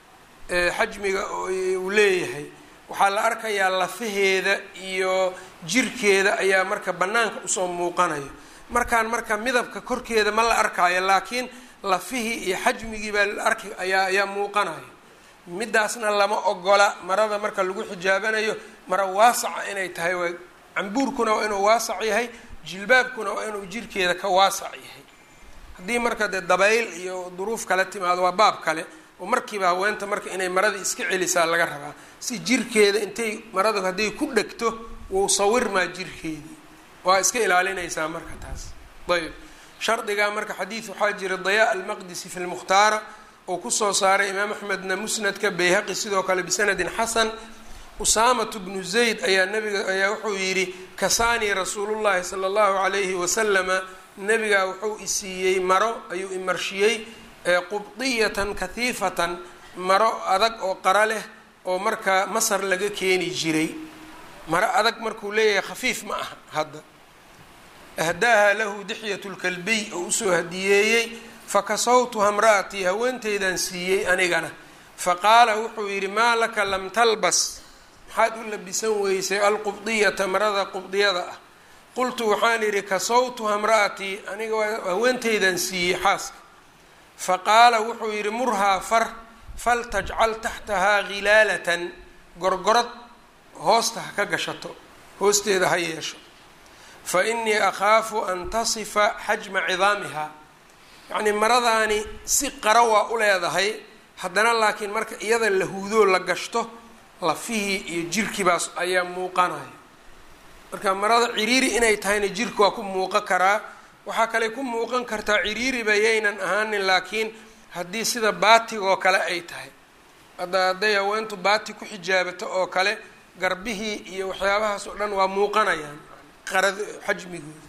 xajmiga uu leeyahay waxaa la arkayaa lafaheeda iyo jirkeeda ayaa marka bannaanka usoo muuqanayo markaan marka midabka korkeeda ma la arkaayo laakiin lafihii iyo xajmigii baa la arki ayaa ayaa muuqanayo midaasna lama ogola marada marka lagu xijaabanayo mara waasaca inay tahay waa cambuurkuna waa inuu waasac yahay jilbaabkuna waa inuu jirkeeda ka waasac yahay haddii marka dee dabayl iyo duruuf kale timaado waa baab kale oo markiiba haweenta marka inay maradii iska celisaa laga rabaa si jirkeeda intay maradu hadday ku dhegto wuu sawirmaa jirkeedii waa iska ilaalinaysaa marka taas ayb shardigaa marka xadiid waxaa jira dayaa almaqdisi fi lmukhtaara oo kusoo saaray imaam axmedna musnadka bayhaqi sidoo kale bisanadin xasan usaamatu bnu zayd ayaa nabiga ayaa wuxuu yidhi kasaanii rasuulullahi sala allahu calayhi wasalama nabigaa wuxuu isiiyey maro ayuu imarshiyey qubdiyatan kahiifatan maro adag oo qara leh oo marka masar laga keeni jiray maro adag markuu leeyahay khafiif ma aha hadda ahdaaha lahu dixyatu lkalbiy oo usoo hadiyeeyey fakasawtuha mra'atii haweenteydan siiyey anigana faqaala wuxuu yidhi maa laka lam talbas maxaad u labisan weysay alqubdiyata marada qubdiyada ah qultu waxaan idhi kasawtuha mra'atii aniga waa haweenteydan siiyey xaaska faqaala wuxuu yidhi murhaa far faltajcal taxtahaa khilaalatan gorgorad hoosta ha ka gashato hoosteeda ha yeesho fa innii akhaafu an tasifa xajma cidaamihaa yacnii maradaani si qara waa u leedahay haddana laakiin marka iyada la huudoo la gashto lafihii iyo jirkiibaas ayaa muuqanaya marka marada ciriiri inay tahayna jirka waa ku muuqan karaa waxaa kale ku muuqan kartaa ciriiriba yaynan ahaanin laakiin haddii sida baatigoo kale ay tahay hadda hadday haweentu baati ku xijaabato oo kale garbihii iyo waxyaabahaas oo dhan waa muuqanayaan qarad xajmigooda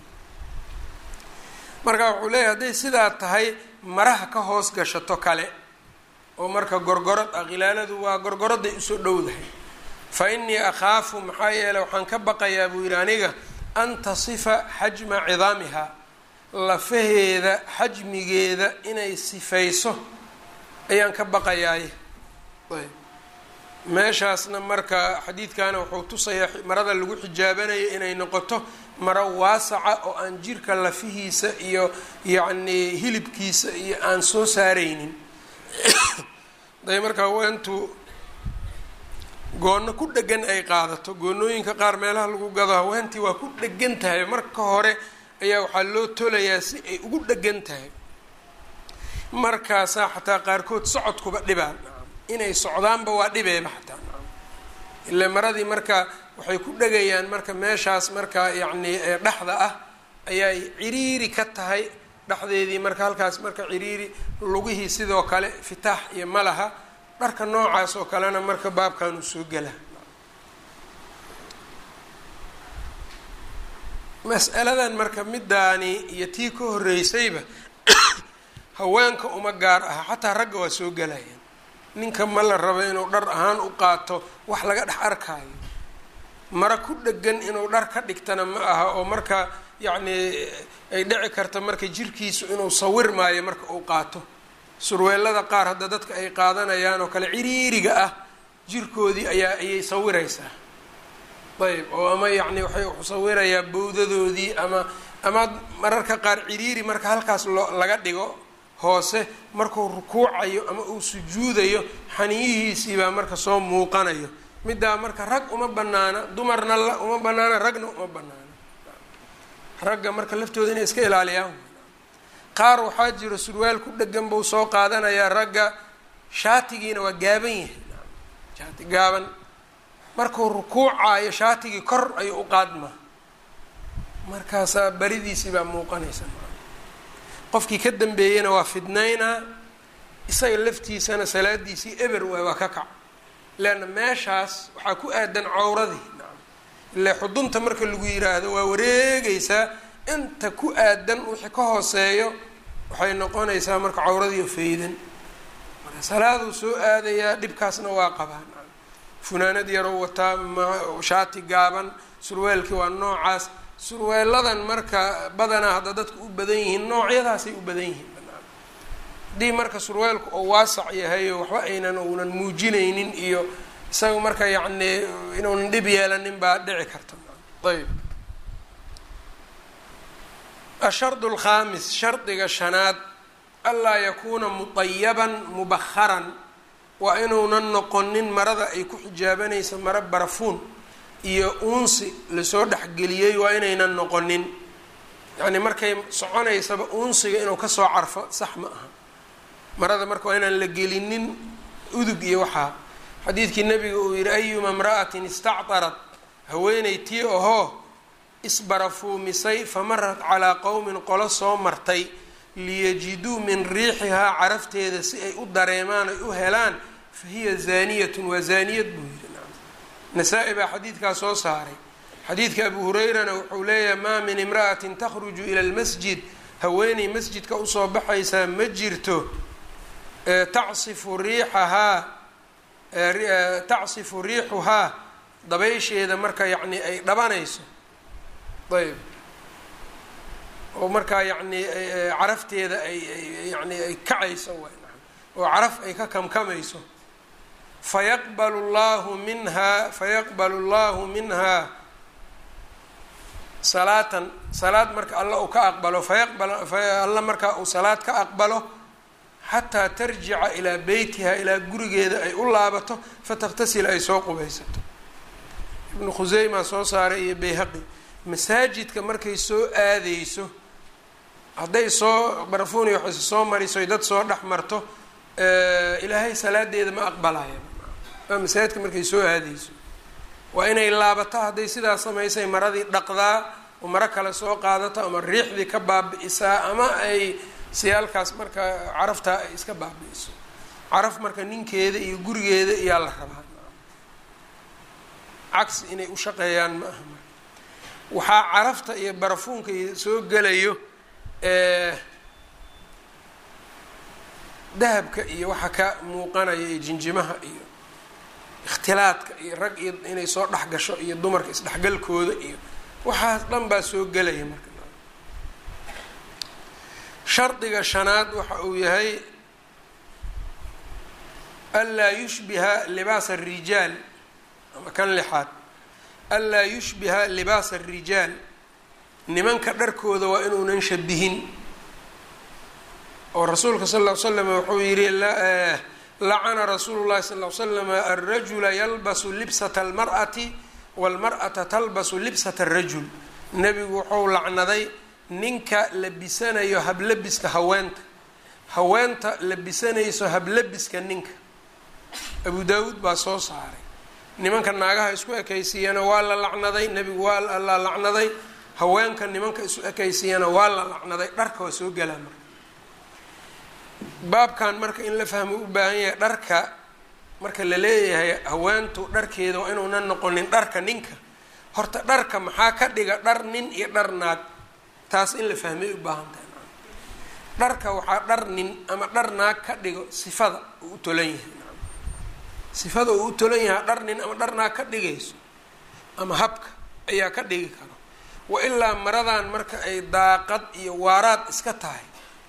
marka wuxuu leeyahy hadday sidaa tahay maraha ka hoos gashato kale oo marka gorgorad ah khilaaladu waa gorgoraday usoo dhowdahay fa innii akhaafu maxaa yeeley waxaan ka baqayaa buu yidhi aniga an tasifa xajma cidaamiha lafaheeda xajmigeeda inay sifayso ayaan ka baqayaaye ayb meeshaasna marka xadiidkana wuxuu tusayaa marada lagu xijaabanayo inay noqoto maro waasaca oo aan jirka lafihiisa iyo yacnii hilibkiisa iyo aan soo saaraynin day marka haweentu goono ku dhegan ay qaadato goonooyinka qaar meelaha lagu gado haweentii waa ku dhegan tahay marka hore ayaa waxaa loo tolayaa si ay ugu dhegan tahay markaasaa xataa qaarkood socodkuba dhibaan inay socdaanba waa dhibeeba xataa ile maradii marka waxay ku dhegayaan marka meeshaas marka yacnii dhexda ah ayaay ciriiri ka tahay dhexdeedii marka halkaas marka ciriiri lugihii sidoo kale fitaax iyo malaha dharka noocaas oo kalena marka baabkan uu soo gela mas'aladan marka midaani iyo tii ka horreysayba haweenka uma gaar aha xataa ragga waa soo gelayaan ninka ma la rabo inuu dhar ahaan u qaato wax laga dhex arkaayo mara ku dhegan inuu dhar ka dhigtana ma aha oo marka yacnii ay dhici karta marka jirkiisu inuu sawir maayo marka uu qaato surweelada qaar hadda dadka ay qaadanayaan oo kale ciriiriga ah jirkoodii ayaa ayay sawiraysaa ayb oo ama yacni waxay sawirayaa bowdadoodii ama ama mararka qaar ciriiri marka halkaas loo laga dhigo hoose markuu rukuucayo ama uu sujuudayo xaniyihiisii baa marka soo muuqanayo middaa marka rag uma banaana dumarna la uma banaana ragna uma banaana ragga marka laftooda inay iska ilaaliyaan qaar waxaa jiro surwaal ku dhegan buu soo qaadanayaa ragga shaatigiina waa gaaban yahay shaati gaaban markuu rukuucaayo shaatigii kor ayuu u qaadmaa markaasaa baridiisii baa muuqanaysa qofkii ka dambeeyena waa fidnaynaa isaga laftiisana salaadiisii eber waay waa ka kac leanna meeshaas waxaa ku aadan cawradii ile xudunta marka lagu yiraahdo waa wareegaysaa inta ku aadan wixii ka hooseeyo waxay noqonaysaa marka cawradii faydan marka salaaduu soo aadayaa dhibkaasna waa qabaan funaanad yaroo wataa shaati gaaban surweelkii waa noocaas surweeladan marka badanaa hadda dadku u badan yihiin noocyadaasay u badan yihiin haddii marka surweelku oo waasac yahay oo waxba aynan uunan muujinaynin iyo isaga marka yacni inuunan dhib yeelanin baa dhici karta ayb ashardu alkhaamis shardiga shanaad anlaa yakuuna mutayaban mubakharan waa inuunan noqonin marada ay ku xijaabanaysa maro barafuun iyo uunsi lasoo dhexgeliyey waa inaynan noqonin yacni markay soconaysaba uunsiga inuu kasoo carfo sax ma aha marada marka waa inaan la gelinin udug iyo waxaa xadiidkii nabiga uu yihi ayuma imra'atin istactarat haweeney tii ahoo isbarafuumisay famarat calaa qowmin qolo soo martay liyajiduu min riixihaa carafteeda si ay u dareemaan ay u helaan fa hiya zaaniyatun waa zaaniyad buu yihi nasaa-i baa xadiidkaa soo saaray xadiidka abu hurayrana wuxuu leeyahay maa min imra'atin takhruju ila lmasjid haweeney masjidka usoo baxaysaa ma jirto tacsifu riixahaa tacsifu riixuhaa dabaysheeda marka yacni ay dhabanayso ayb oo markaa yacni carafteeda ay yani ay kacayso waay oo caraf ay ka kamkamayso fayaqbalu llahu minhaa fayaqbalu llahu minhaa salaatan salaad marka alla uu ka aqbalo fayaqbal alla markaa uu salaad ka aqbalo xataa tarjica ilaa beytiha ilaa gurigeeda ay u laabato fataktasil ay soo qubaysato ibnu khuseyma soo saaray iyo bayhaqi masaajidka markay soo aadeyso hadday soo barafuuni waxayse soo mariso dad soo dhex marto ilaahay salaadeeda ma aqbalaya waa masaajidka markay soo aadayso waa inay laabato hadday sidaas samaysay maradii dhaqdaa oo maro kale soo qaadato ama riixdii ka baabi'isaa ama ay siyaalkaas marka caraftaa ay iska baabi'iso caraf marka ninkeeda iyo gurigeeda iyaa la rabaa cagsi inay u shaqeeyaan ma aha marka waxaa carafta iyo barafuunka iyo soo gelayo dahabka iyo waxa ka muuqanaya iyo jinjimaha iyo ikhtilaadka iyo rag iyo inay soo dhex gasho iyo dumarka isdhexgalkooda iyo waxaas dhan baa soo gelaya marka shardiga shanaad waxa uu yahay anlaa yushbiha libaasa arijaal ama kan lixaad anlaa yushbiha libaasa arijaal nimanka dharkooda waa inuunan shabihin oo rasuulka sal ll ly slam wuxuu yihi lacana rasuulu llahi sal ly slam alrajula yalbasu libsata almar'ati walmar'ata talbasu libsata arajul nebigu wuxuu lacnaday ninka labisanayo hablabiska haweenta haweenta labisanayso hablabiska ninka abu daawuud baa soo saaray nimanka naagaha isku ekaysiiyana waa la lacnaday nebigu waa la lacnaday haweenka nimanka isu ekaysiiyana waa la lacnaday dharka waa soo gelaa marka baabkan marka in la fahmo u baahan yahay dharka marka la leeyahay haweentu dharkeeda waa inuunan noqonin dharka ninka horta dharka maxaa ka dhiga dhar nin iyo dhar naag taas in la fahmay u baahan tahay dharka waxaa dhar nin ama dhar naag ka dhigo sifada uu u tolan yahay sifada uu u tolan yahay dhar nin ama dhar naag ka dhigayso ama habka ayaa ka dhigi karo wa ilaa maradan marka ay daaqad iyo waaraad iska tahay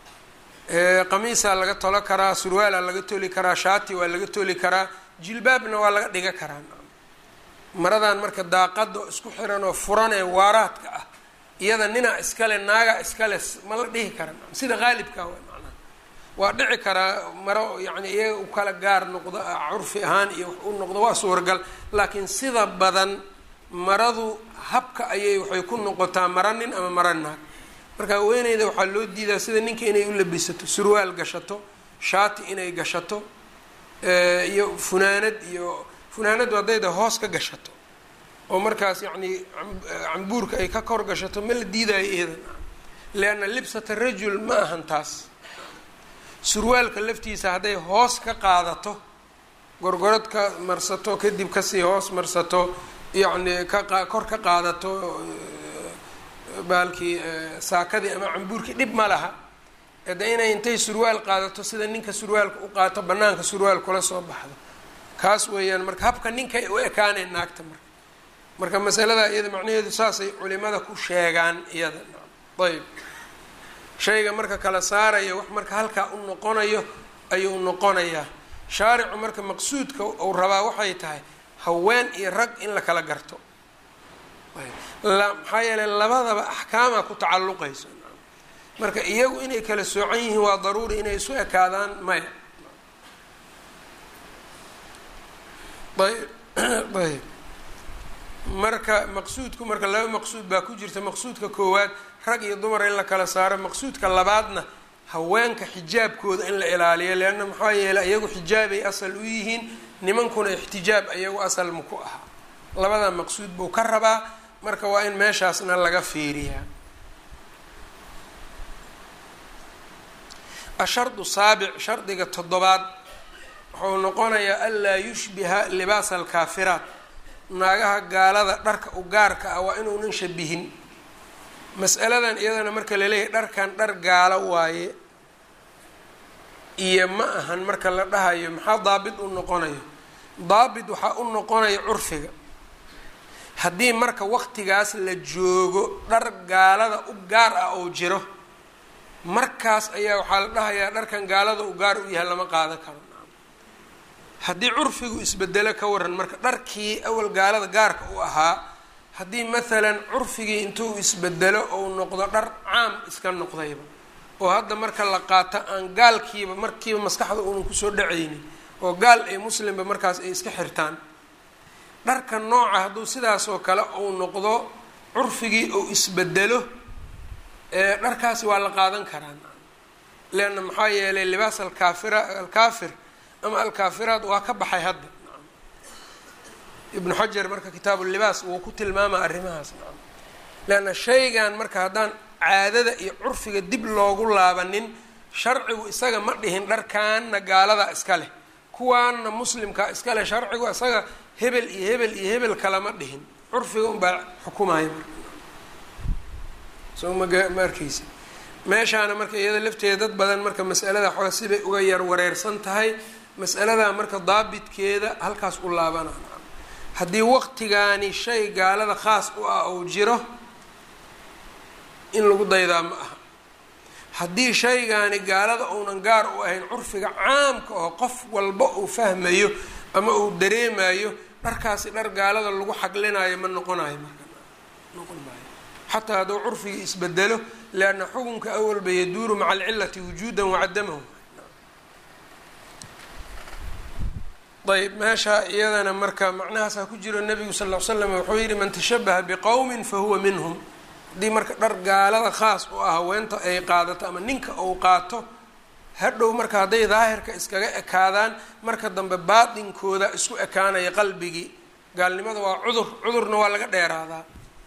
qamiisaa laga tolo karaa surwaalaa laga toli karaa shaati waa laga toli karaa jilbaabna waa laga dhiga karaa maradan marka daaqada isku xiran oo furan ee waaraadka ah iyada ninaa iskale naagaa iskale ma la dhihi kara sida qaalibka wa macnaha waa dhici karaa maro yani iyaga u kala gaar noqdo curfi ahaan iyo wax u noqdo waa suuragal laakiin sida badan maradu habka ayay waxay ku noqotaa mara nin ama mara naag marka haweeneyda waxaa loo diidaa sida ninka inay u labisato surwaal gashato shaati inay gashato iyo funaanad iyo funaanadu haddayda hoos ka gashato oo markaas yacni cambuurka ay ka kor gashato ma la diidaayo iyada leanna libsata rajul ma ahan taas surwaalka laftiisa hadday hoos ka qaadato gorgorad ka marsato kadib kasii hoos marsato yacni ka kor ka qaadato baalkii saakadii ama cambuurkii dhib ma laha de inay intay surwaal qaadato sida ninka surwaalka u qaato banaanka surwaal kula soo baxdo kaas weeyaan marka habka ninkay u ekaaneen naagta marka marka masalada iyada macnaheedu saasay culimada ku sheegaan iyada ayb shayga marka kala saaraya wax marka halkaa u noqonayo ayuu noqonayaa shaaricu marka maqsuudka uu rabaa waxay tahay haween iyo rag in la kala garto maxaa yeeley labadaba axkaamaa ku tacalluqayso marka iyagu inay kala soocan yihiin waa daruuri inay isu ekaadaan maya ayb ayb marka maqsuudku marka laba maqsuud baa ku jirta maqsuudka koowaad rag iyo dumar in la kala saaro maqsuudka labaadna haweenka xijaabkooda in la ilaaliyo leanna maxaa yeeley iyagu xijaabay asal u yihiin nimankuna ixtijaab iyagu asal maku ahaa labada maqsuud buu ka rabaa marka waa in meeshaasna laga fiiriyaa ashardu saabic shardiga toddobaad wuxuu noqonayaa anlaa yushbiha libaasa alkaafiraat naagaha gaalada dharka u gaarka ah waa inuunan shabihin mas'aladan iyadana marka laleeyahay dharkan dhar gaalo waaye iyo ma ahan marka la dhahayo maxaa daabit u noqonayo daabit waxaa u noqonaya curfiga haddii marka waqtigaas la joogo dhar gaalada u gaar ah oo jiro markaas ayaa waxaa la dhahayaa dharkan gaalada u gaar u yahay lama qaadan karo haddii curfigu isbedelo ka waran marka dharkii awal gaalada gaarka u ahaa haddii maalan curfigii intuu isbedelo ou noqdo dhar caam iska noqdayba oo hadda marka la qaato aan gaalkiiba markiiba maskaxda uunan kusoo dhacaynin oo gaal ee muslimba markaas ay iska xirtaan dharka nooca hadduu sidaasoo kale uu noqdo curfigii uu isbedelo dharkaasi waa la qaadan karaa leanna maxaa yeelay libaas alkaafira alkaafir ama alkaafiraat waa ka baxay hadda ibnu xajar marka kitaabu libaas wuu ku tilmaama arrimahaas leanna shaygan marka haddaan caadada iyo curfiga dib loogu laabanin sharcigu isaga ma dhihin dharkaanna gaalada iska leh kuwaanna muslimkaa iska leh sharcigu isaga hebel iyo hebel iyo hebel kalama dhihin curfiga unbaa xukumaya marka soo maga ma arkeysa meeshaana marka iyada lafteeda dad badan marka mas'alada xooga sibay uga yar wareersan tahay mas'aladaa marka daabitkeeda halkaas u laabana haddii waqtigaani shay gaalada khaas u ah ou jiro in lagu daydaa ma aha haddii shaygaani gaalada uunan gaar u ahayn curfiga caamka oo qof walba uu fahmayo ama uu dareemayo dharkaasi dhar gaalada lagu xaglinayo ma noqonayo marka noqon maayo xataa hadduu curfigii isbedelo lianna xukunka awalba yaduuru maca alcilati wujuudan wacadamahu ayb meesha iyadana marka macnahaasaa ku jiro nabigu sal l slam wuxuu yihi man tashabaha biqowmin fahuwa minhum haddii marka dhar gaalada khaas u ah haweenta ay qaadato ama ninka uu qaato hadhow marka hadday daahirka iskaga ekaadaan marka dambe baatinkooda isku ekaanaya qalbigii gaalnimada waa cudur cudurna waa laga dheeraadaa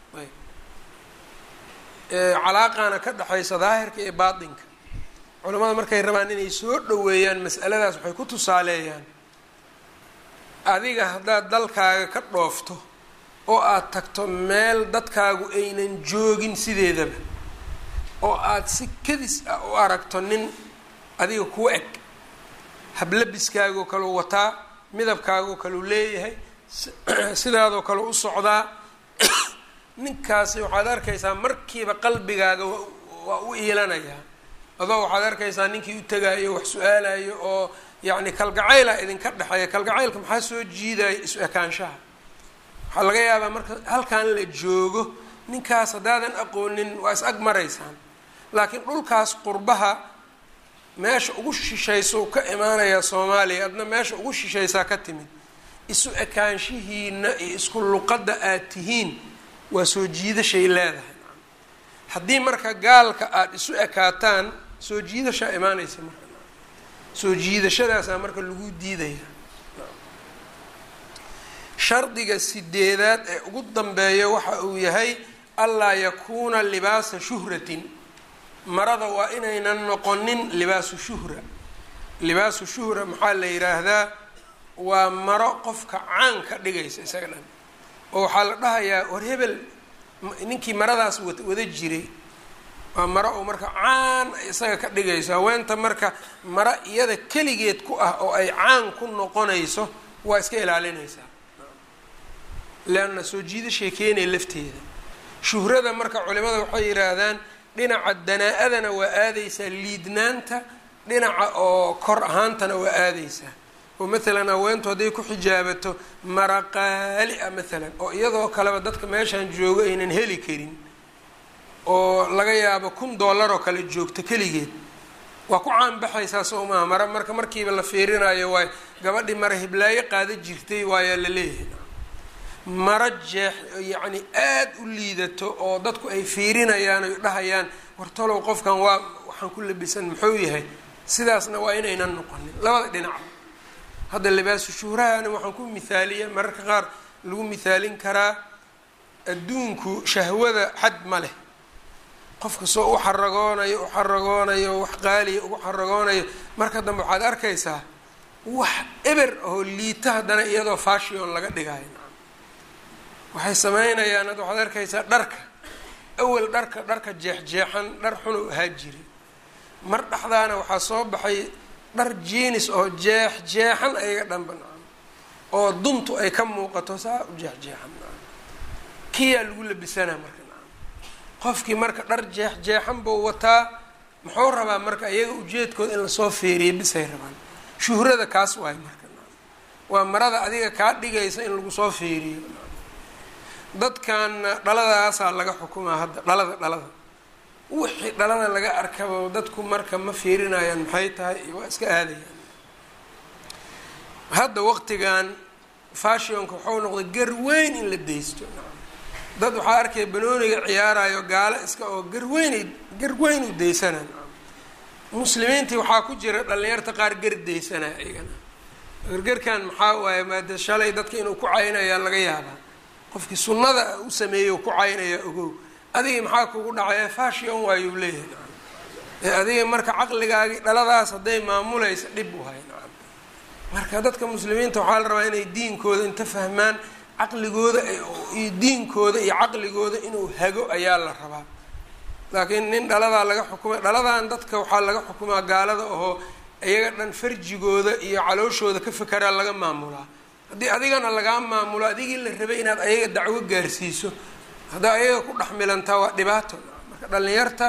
calaaqaana ka dhexaysa daahirka iyo baatinka culamada markay rabaan inay soo dhoweeyaan mas'aladaas waxay ku tusaaleeyaan adiga haddaad dalkaaga ka dhoofto oo aada tagto meel dadkaagu aynan joogin sideedaba oo aada si kadis ah u aragto nin adiga kuu eg hablabiskaagoo kaleu wataa midabkaagoo kaleu leeyahay sidaadoo kale u socdaa ninkaasi waxaad arkaysaa markiiba qalbigaaga waa u iilanayaa adoo waxaad arkaysaa ninkii u tegaayo wax su-aalayo oo yacni kalgacayla idinka dhexeeya kalgacaylka maxaa soo jiidaya isu ekaanshaha waxaa laga yaabaa marka halkan la joogo ninkaas haddaadan aqoonin waa is ag maraysaan laakiin dhulkaas qurbaha meesha ugu shishayso ka imaanayaa soomaaliya adna meesha ugu shishaysaa ka timid isu ekaanshihiina iyo isku luqadda aad tihiin waa soo jiidashay leedahay haddii marka gaalka aada isu ekaataan soo jiidashaa imaanaysa marka soo jiidashadaasaa marka lagu diidaya shardiga sideedaad ee ugu dambeeya waxa uu yahay allaa yakuuna libaasa shuhratin marada waa inaynan noqonin libaasu shuhra libaasu shuhra maxaa la yidhaahdaa waa maro qofka caan ka dhigaysa isaga dhan oo waxaa la dhahayaa war hebel ninkii maradaas wada jiray waa maro oo marka caan isaga ka dhigayso haweenta marka maro iyada keligeed ku ah oo ay caan ku noqonayso waa iska ilaalinaysaa leanna soo jiidashay keenaya lafteeda shuhrada marka culimada waxay yidhaahdaan dhinaca danaa-adana waa aadaysaa liidnaanta dhinaca oo kor ahaantana waa aadaysaa oo maalan haweentu hadday ku xijaabato mara qaali ah maalan oo iyadoo kaleba dadka meeshaan joogo aynan heli karin oo laga yaabo kun dollar oo kale joogto keligeed waa ku caanbaxaysaa soo maha mara marka markiiba la fiirinayo waay gabadhii mara hiblaayo qaada jirtay waayaa la leeyahay maro jeex yacni aada u liidato oo dadku ay fiirinayaan oy dhahayaan wartalow qofkan waa waxaan ku labisan muxuu yahay sidaasna waa inaynan noqonin labada dhinac hadda libaasu shuhrahana waxaan ku mithaaliya mararka qaar lagu mithaalin karaa adduunku shahwada xad ma leh qofka soo u xaragoonayo u xaragoonayo wax qaaliya ugu xaragoonayo marka dambe waxaad arkaysaa wax eber oo liita haddana iyadoo fashion laga dhigayo waxay sameynayaan hadda waxaad arkaysaa dharka awel dharka dharka jeexjeexan dhar xun u ahaa jiray mar dhexdaana waxaa soo baxay dhar jiinis oo jeex jeexan ayaga dhanba nacam oo duntu ay ka muuqato saa u jeexjeexan nacam kiyaa lagu labisanaa marka nacam qofkii marka dhar jeex jeexan buu wataa muxuu rabaa marka iyaga ujeedkooda in lasoo feeriya bisay rabaan shuhrada kaas waayo marka nacam waa marada adiga kaa dhigaysa in lagu soo feeriyo dadkanna dhaladaasaa laga xukumaa hadda dhalada dhalada wixii dhalada laga arkaba dadku marka ma fiirinayaan maxay tahay iyo waa iska aadayaan hadda waqtigan fashionka waxau noqday garweyn in la deysto dad waxaa arkaya banooniga ciyaarayo gaalo iska oo garweynay garweyn u deysanaan muslimiintii waxaa ku jira dhalinyarta qaar gardaysana iyagana gargarkan maxaa waaye maada shalay dadka inuu ku caynayaa laga yaabaa qofkii sunnada u sameeyo ku caynaya ogow adiga maxaa kugu dhacay fashion waayuu leeyahay ee adiga marka caqligaagii dhaladaas hadday maamulaysa dhib u hay nacam marka dadka muslimiinta waxaa la rabaa inay diinkooda inta fahmaan caqligooda iyo diinkooda iyo caqligooda inuu hago ayaa la rabaa laakiin nin dhaladaa laga xukumay dhaladan dadka waxaa laga xukumaa gaalada ahoo iyaga dhan farjigooda iyo calooshooda ka fekeraa laga maamulaa haddii adigana lagaa maamulo adigii la rabay inaad ayaga dacwo gaarsiiso haddaa ayaga ku dhex milantaa waa dhibaato marka dhalinyarta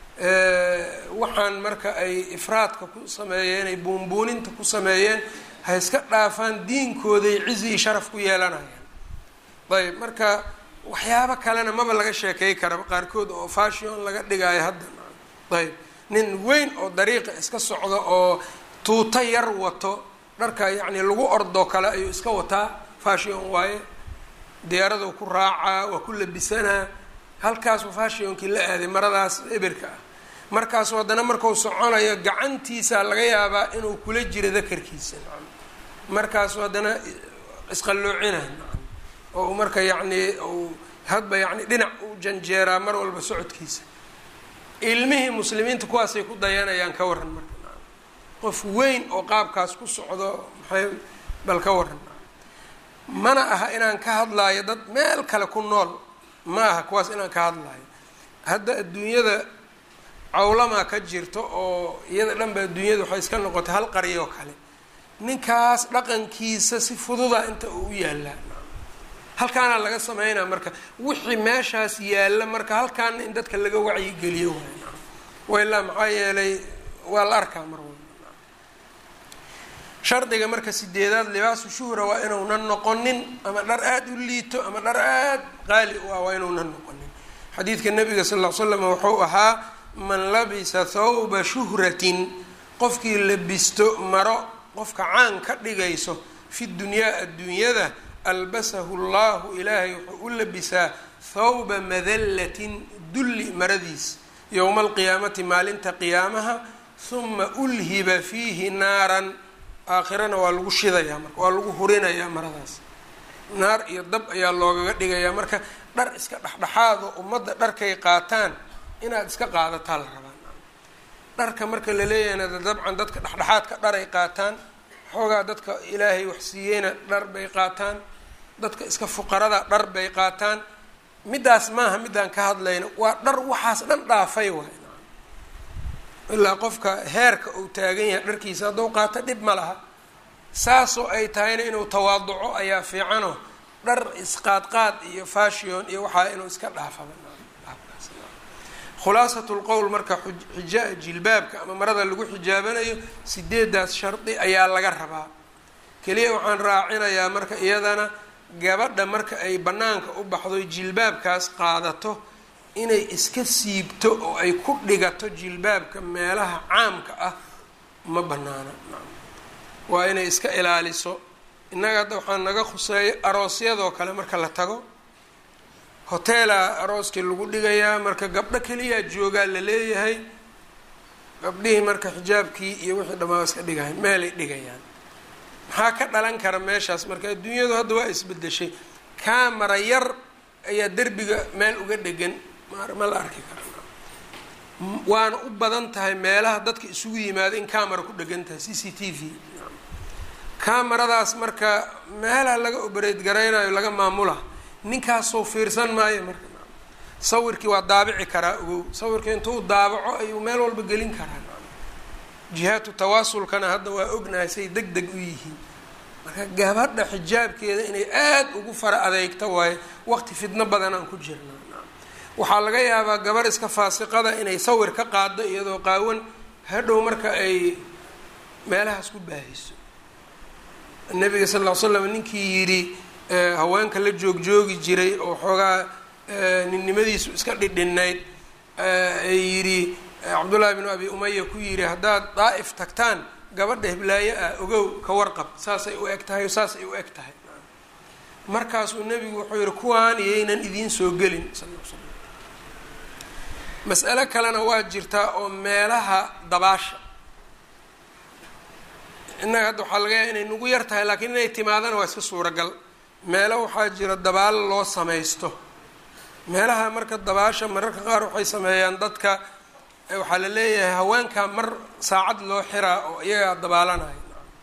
waxaan marka ay ifraadka ku sameeyeen ay buunbuuninta ku sameeyeen ha iska dhaafaan diinkooday cizi iyo sharaf ku yeelanayaan ayb marka waxyaabo kalena maba laga sheekey karaba qaarkood oo fashion laga dhigaayo hadda ayb nin weyn oo dariiqa iska socda oo tuuto yar wato dharka yacni lagu ordoo kale ayuu iska wataa fashion waaye diyaaradu ku raacaa waa ku labisanaa halkaasuu fashionkii la aaday maradaas ebirka ah markaasu haddana markuu soconayo gacantiisa laga yaabaa inuu kula jiro dakarkiisa nacam markaasu haddana isqalloocina nacam oo u marka yacni uu hadba yacni dhinac u janjeeraa mar walba socodkiisa ilmihii muslimiinta kuwaasay ku dayanayaan ka waran marka nacam qof weyn oo qaabkaas ku socdo maxay bal ka waran mana aha inaan ka hadlaayo dad meel kale ku nool ma aha kuwaas inaan ka hadlaayo hadda adduunyada cawlamaa ka jirto oo iyada dhan ba adduunyada waxay iska noqotay hal qariyoo kale ninkaas dhaqankiisa si fududa inta uu u yaallaa halkaana laga sameynaa marka wixii meeshaas yaalla marka halkaana in dadka laga wacyigeliyo waay wailaa maxaa yeelay waa la arkaa mar walba shardiga marka sideedaad libaasu shuhra waa inuunan noqonin ama dhar aada u liito ama dhar aada qaali u ah waa inuunan noqonin xadiidka nabiga sal ll ly slam wuxuu ahaa man labisa thawba shuhratin qofkii labisto maro qofka caan ka dhigayso fi dunyaa adduunyada albasahu llahu ilaahay wuxuu u labisaa thawba madallatin dulli maradiis yowma alqiyaamati maalinta qiyaamaha huma ulhiba fiihi naaran aakhirana waa lagu shidayaa marka waa lagu hurinayaa maradaas naar iyo dab ayaa loogaga dhigayaa marka dhar iska dhexdhexaado ummadda dharkay qaataan inaad iska qaadataa la rabaa dharka marka la leeyahayna dabcan dadka dhexdhexaadka dharay qaataan xoogaa dadka ilaahay wax siiyeyna dhar bay qaataan dadka iska fuqarada dhar bay qaataan middaas maaha middaan ka hadlayno waa dhar waxaas dhan dhaafay waay ilaa qofka heerka uu taagan yahay dharkiisa hadduu qaato dhib ma laha saasoo ay tahayna inuu tawaaduco ayaa fiicano dhar isqaadqaad iyo fashion iyo waxaa inuu iska dhaafaba khulaasatu lqowl marka xija jilbaabka ama marada lagu xijaabanayo sideedaas shardi ayaa laga rabaa keliya waxaan raacinayaa marka iyadana gabadha marka ay bannaanka u baxdo jilbaabkaas qaadato inay iska siibto oo ay ku dhigato jilbaabka meelaha caamka ah ma banaana waa inay iska ilaaliso innaga hadda waxaa naga khuseeyo aroosyadoo kale marka la tago hoteela arooskii lagu dhigayaa marka gabdho keliyaa joogaa la leeyahay gabdhihii marka xijaabkii iyo wixii dhammaa iska dhigahay meelay dhigayaan maxaa ka dhalan kara meeshaas marka adduunyadu hadda waa isbedeshay camara yar ayaa derbiga meel uga dhegan ma la arki kara waana u badan tahay meelaha dadka isugu yimaado in camara ku dhegan tahay c c t v camaradaas marka meelaha laga obereyd garaynayo laga maamula ninkaasoo fiirsan maayo marka sawirkii waa daabici karaa ogow sawirkii intuu daabaco ayuu meel walba gelin karaa jihaatu tawaasulkana hadda waa ognahay say deg deg u yihiin marka gabadha xijaabkeeda inay aada ugu fara adeegto waayo waqti fidno badan aan ku jirna waxaa laga yaabaa gabar iska faasiqada inay sawir ka qaado iyadoo qaawan hadhow marka ay meelahaas ku baahiso nabiga sal ll ly slam ninkii yidhi haweenka la joogjoogi jiray oo xoogaa ninnimadiisu iska dhidhinayd ay yidhi cabdullaahi binu abi umaya ku yidhi haddaad daa'if tagtaan gabadha hiblaayo ah ogow ka warqab saasay u eg tahay o saasay u eg tahay markaasuu nebigu wuxuu yihi kuwaan iyaynan idiin soo gelin sal l slam mas'alo kalena waa jirtaa oo meelaha dabaasha innaga hadda waxaa laga yahay inay nagu yar tahay laakiin inay timaadana waa iska suuragal meelo waxaa jira dabaal loo samaysto meelaha marka dabaasha mararka qaar waxay sameeyaan dadka waxaa la leeyahay haweenkaa mar saacad loo xiraa oo iyagaa dabaalanaya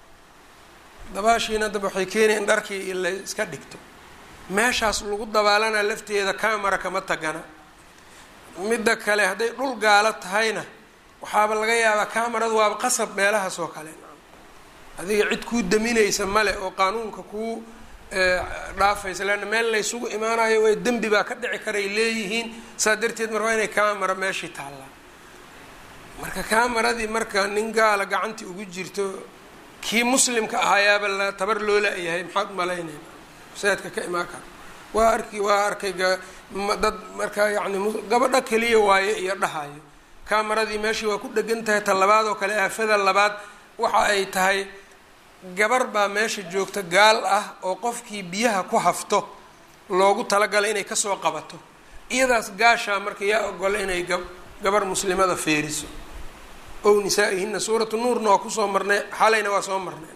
dabaashiina dab waxay keenaya in dharkii la iska dhigto meeshaas lagu dabaalanaa lafteeda camera kama tagana midda kale hadday dhul gaalo tahayna waxaaba laga yaabaa cameradu waaba qasab meelahaas oo kale adiga cid kuu daminaysa male oo qaanuunka kuu dhaafaysa leanna meel laysugu imaanayo way dembi baa ka dhici karay leeyihiin saa darteed marka waa inay camera meeshii taallaa marka cameradii marka nin gaala gacantii ugu jirto kii muslimka ahaayaaba la tabar loo la-yahay maxaad umalaynayna saadka ka imaan kara waa arki waa arkay dad marka yacni gabadho keliya waayo iyo dhahayo cameradii meeshii waa ku dhegan tahay ta labaad oo kale aafada labaad waxa ay tahay gabar baa meesha joogta gaal ah oo qofkii biyaha ku hafto loogu talagalay inay kasoo qabato iyadaas gaashaa marka yaa ogola inay gabar muslimada feeriso ow nisaa-ihina suuratu nuurna waa kusoo marnay xalayna waa soo marnay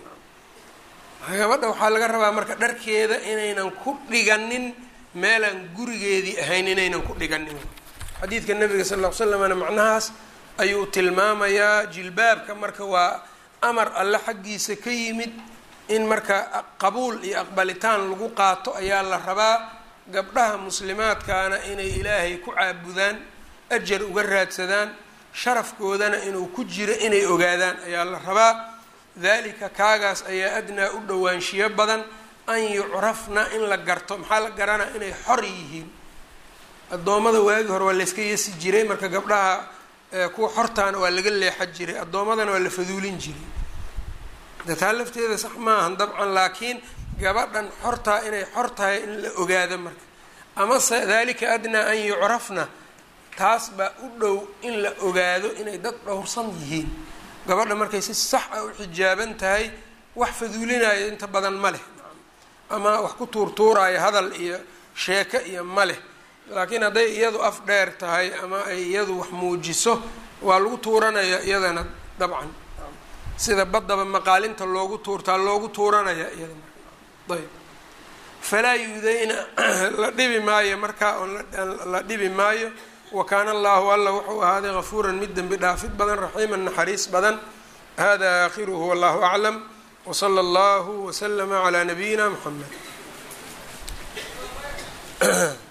gabadha waxaa laga rabaa marka dharkeeda inaynan ku dhiganin meelaan gurigeedii ahayn inaynan ku dhiganin xadiidka nabiga sal ll ly slamna macnahaas ayuu tilmaamayaa jilbaabka marka waa amar alle xaggiisa ka yimid in marka qabuul iyo aqbalitaan lagu qaato ayaa la rabaa gabdhaha muslimaadkaana inay ilaahay ku caabudaan ajar uga raadsadaan sharafkoodana inuu ku jiro inay ogaadaan ayaa la rabaa dalika kaagaas ayaa adnaa u dhowaanshiyo badan an yucrafna in la garto maxaa la garanaa inay xor yihiin addoommada waagi hore waa layska yasi jiray marka gabdhaha kuwa xortaana waa laga leexan jiray addoommadana waa la faduulin jiray de taa lafteeda sax maahan dabcan laakiin gabadhan xortaa inay xor tahay in la ogaado marka amase dalika adnaa an yucrafna taas baa u dhow in la ogaado inay dad dhowrsan yihiin gabadha markay si sax ah u xijaaban tahay wax faduulinayo inta badan ma leh ama wax ku tuurtuuraayo hadal iyo sheeko iyo ma leh laakiin hadday iyadu af dheer tahay ama ay iyadu wax muujiso waa lagu tuuranaya iyadana dabcan sida baddaba maqaalinta loogu tuurtaa loogu tuuranaya iyada marka ayb falaa yuudayna la dhibi maayo markaa oon la dhibi maayo wa kaana allahu alla wuxuu ahaaday gafuuran mid dembi dhaafid badan raxiiman naxariis badan hada aakhiruhu wallahu aclam wsala allahu waslama calaa nabiyina muxamed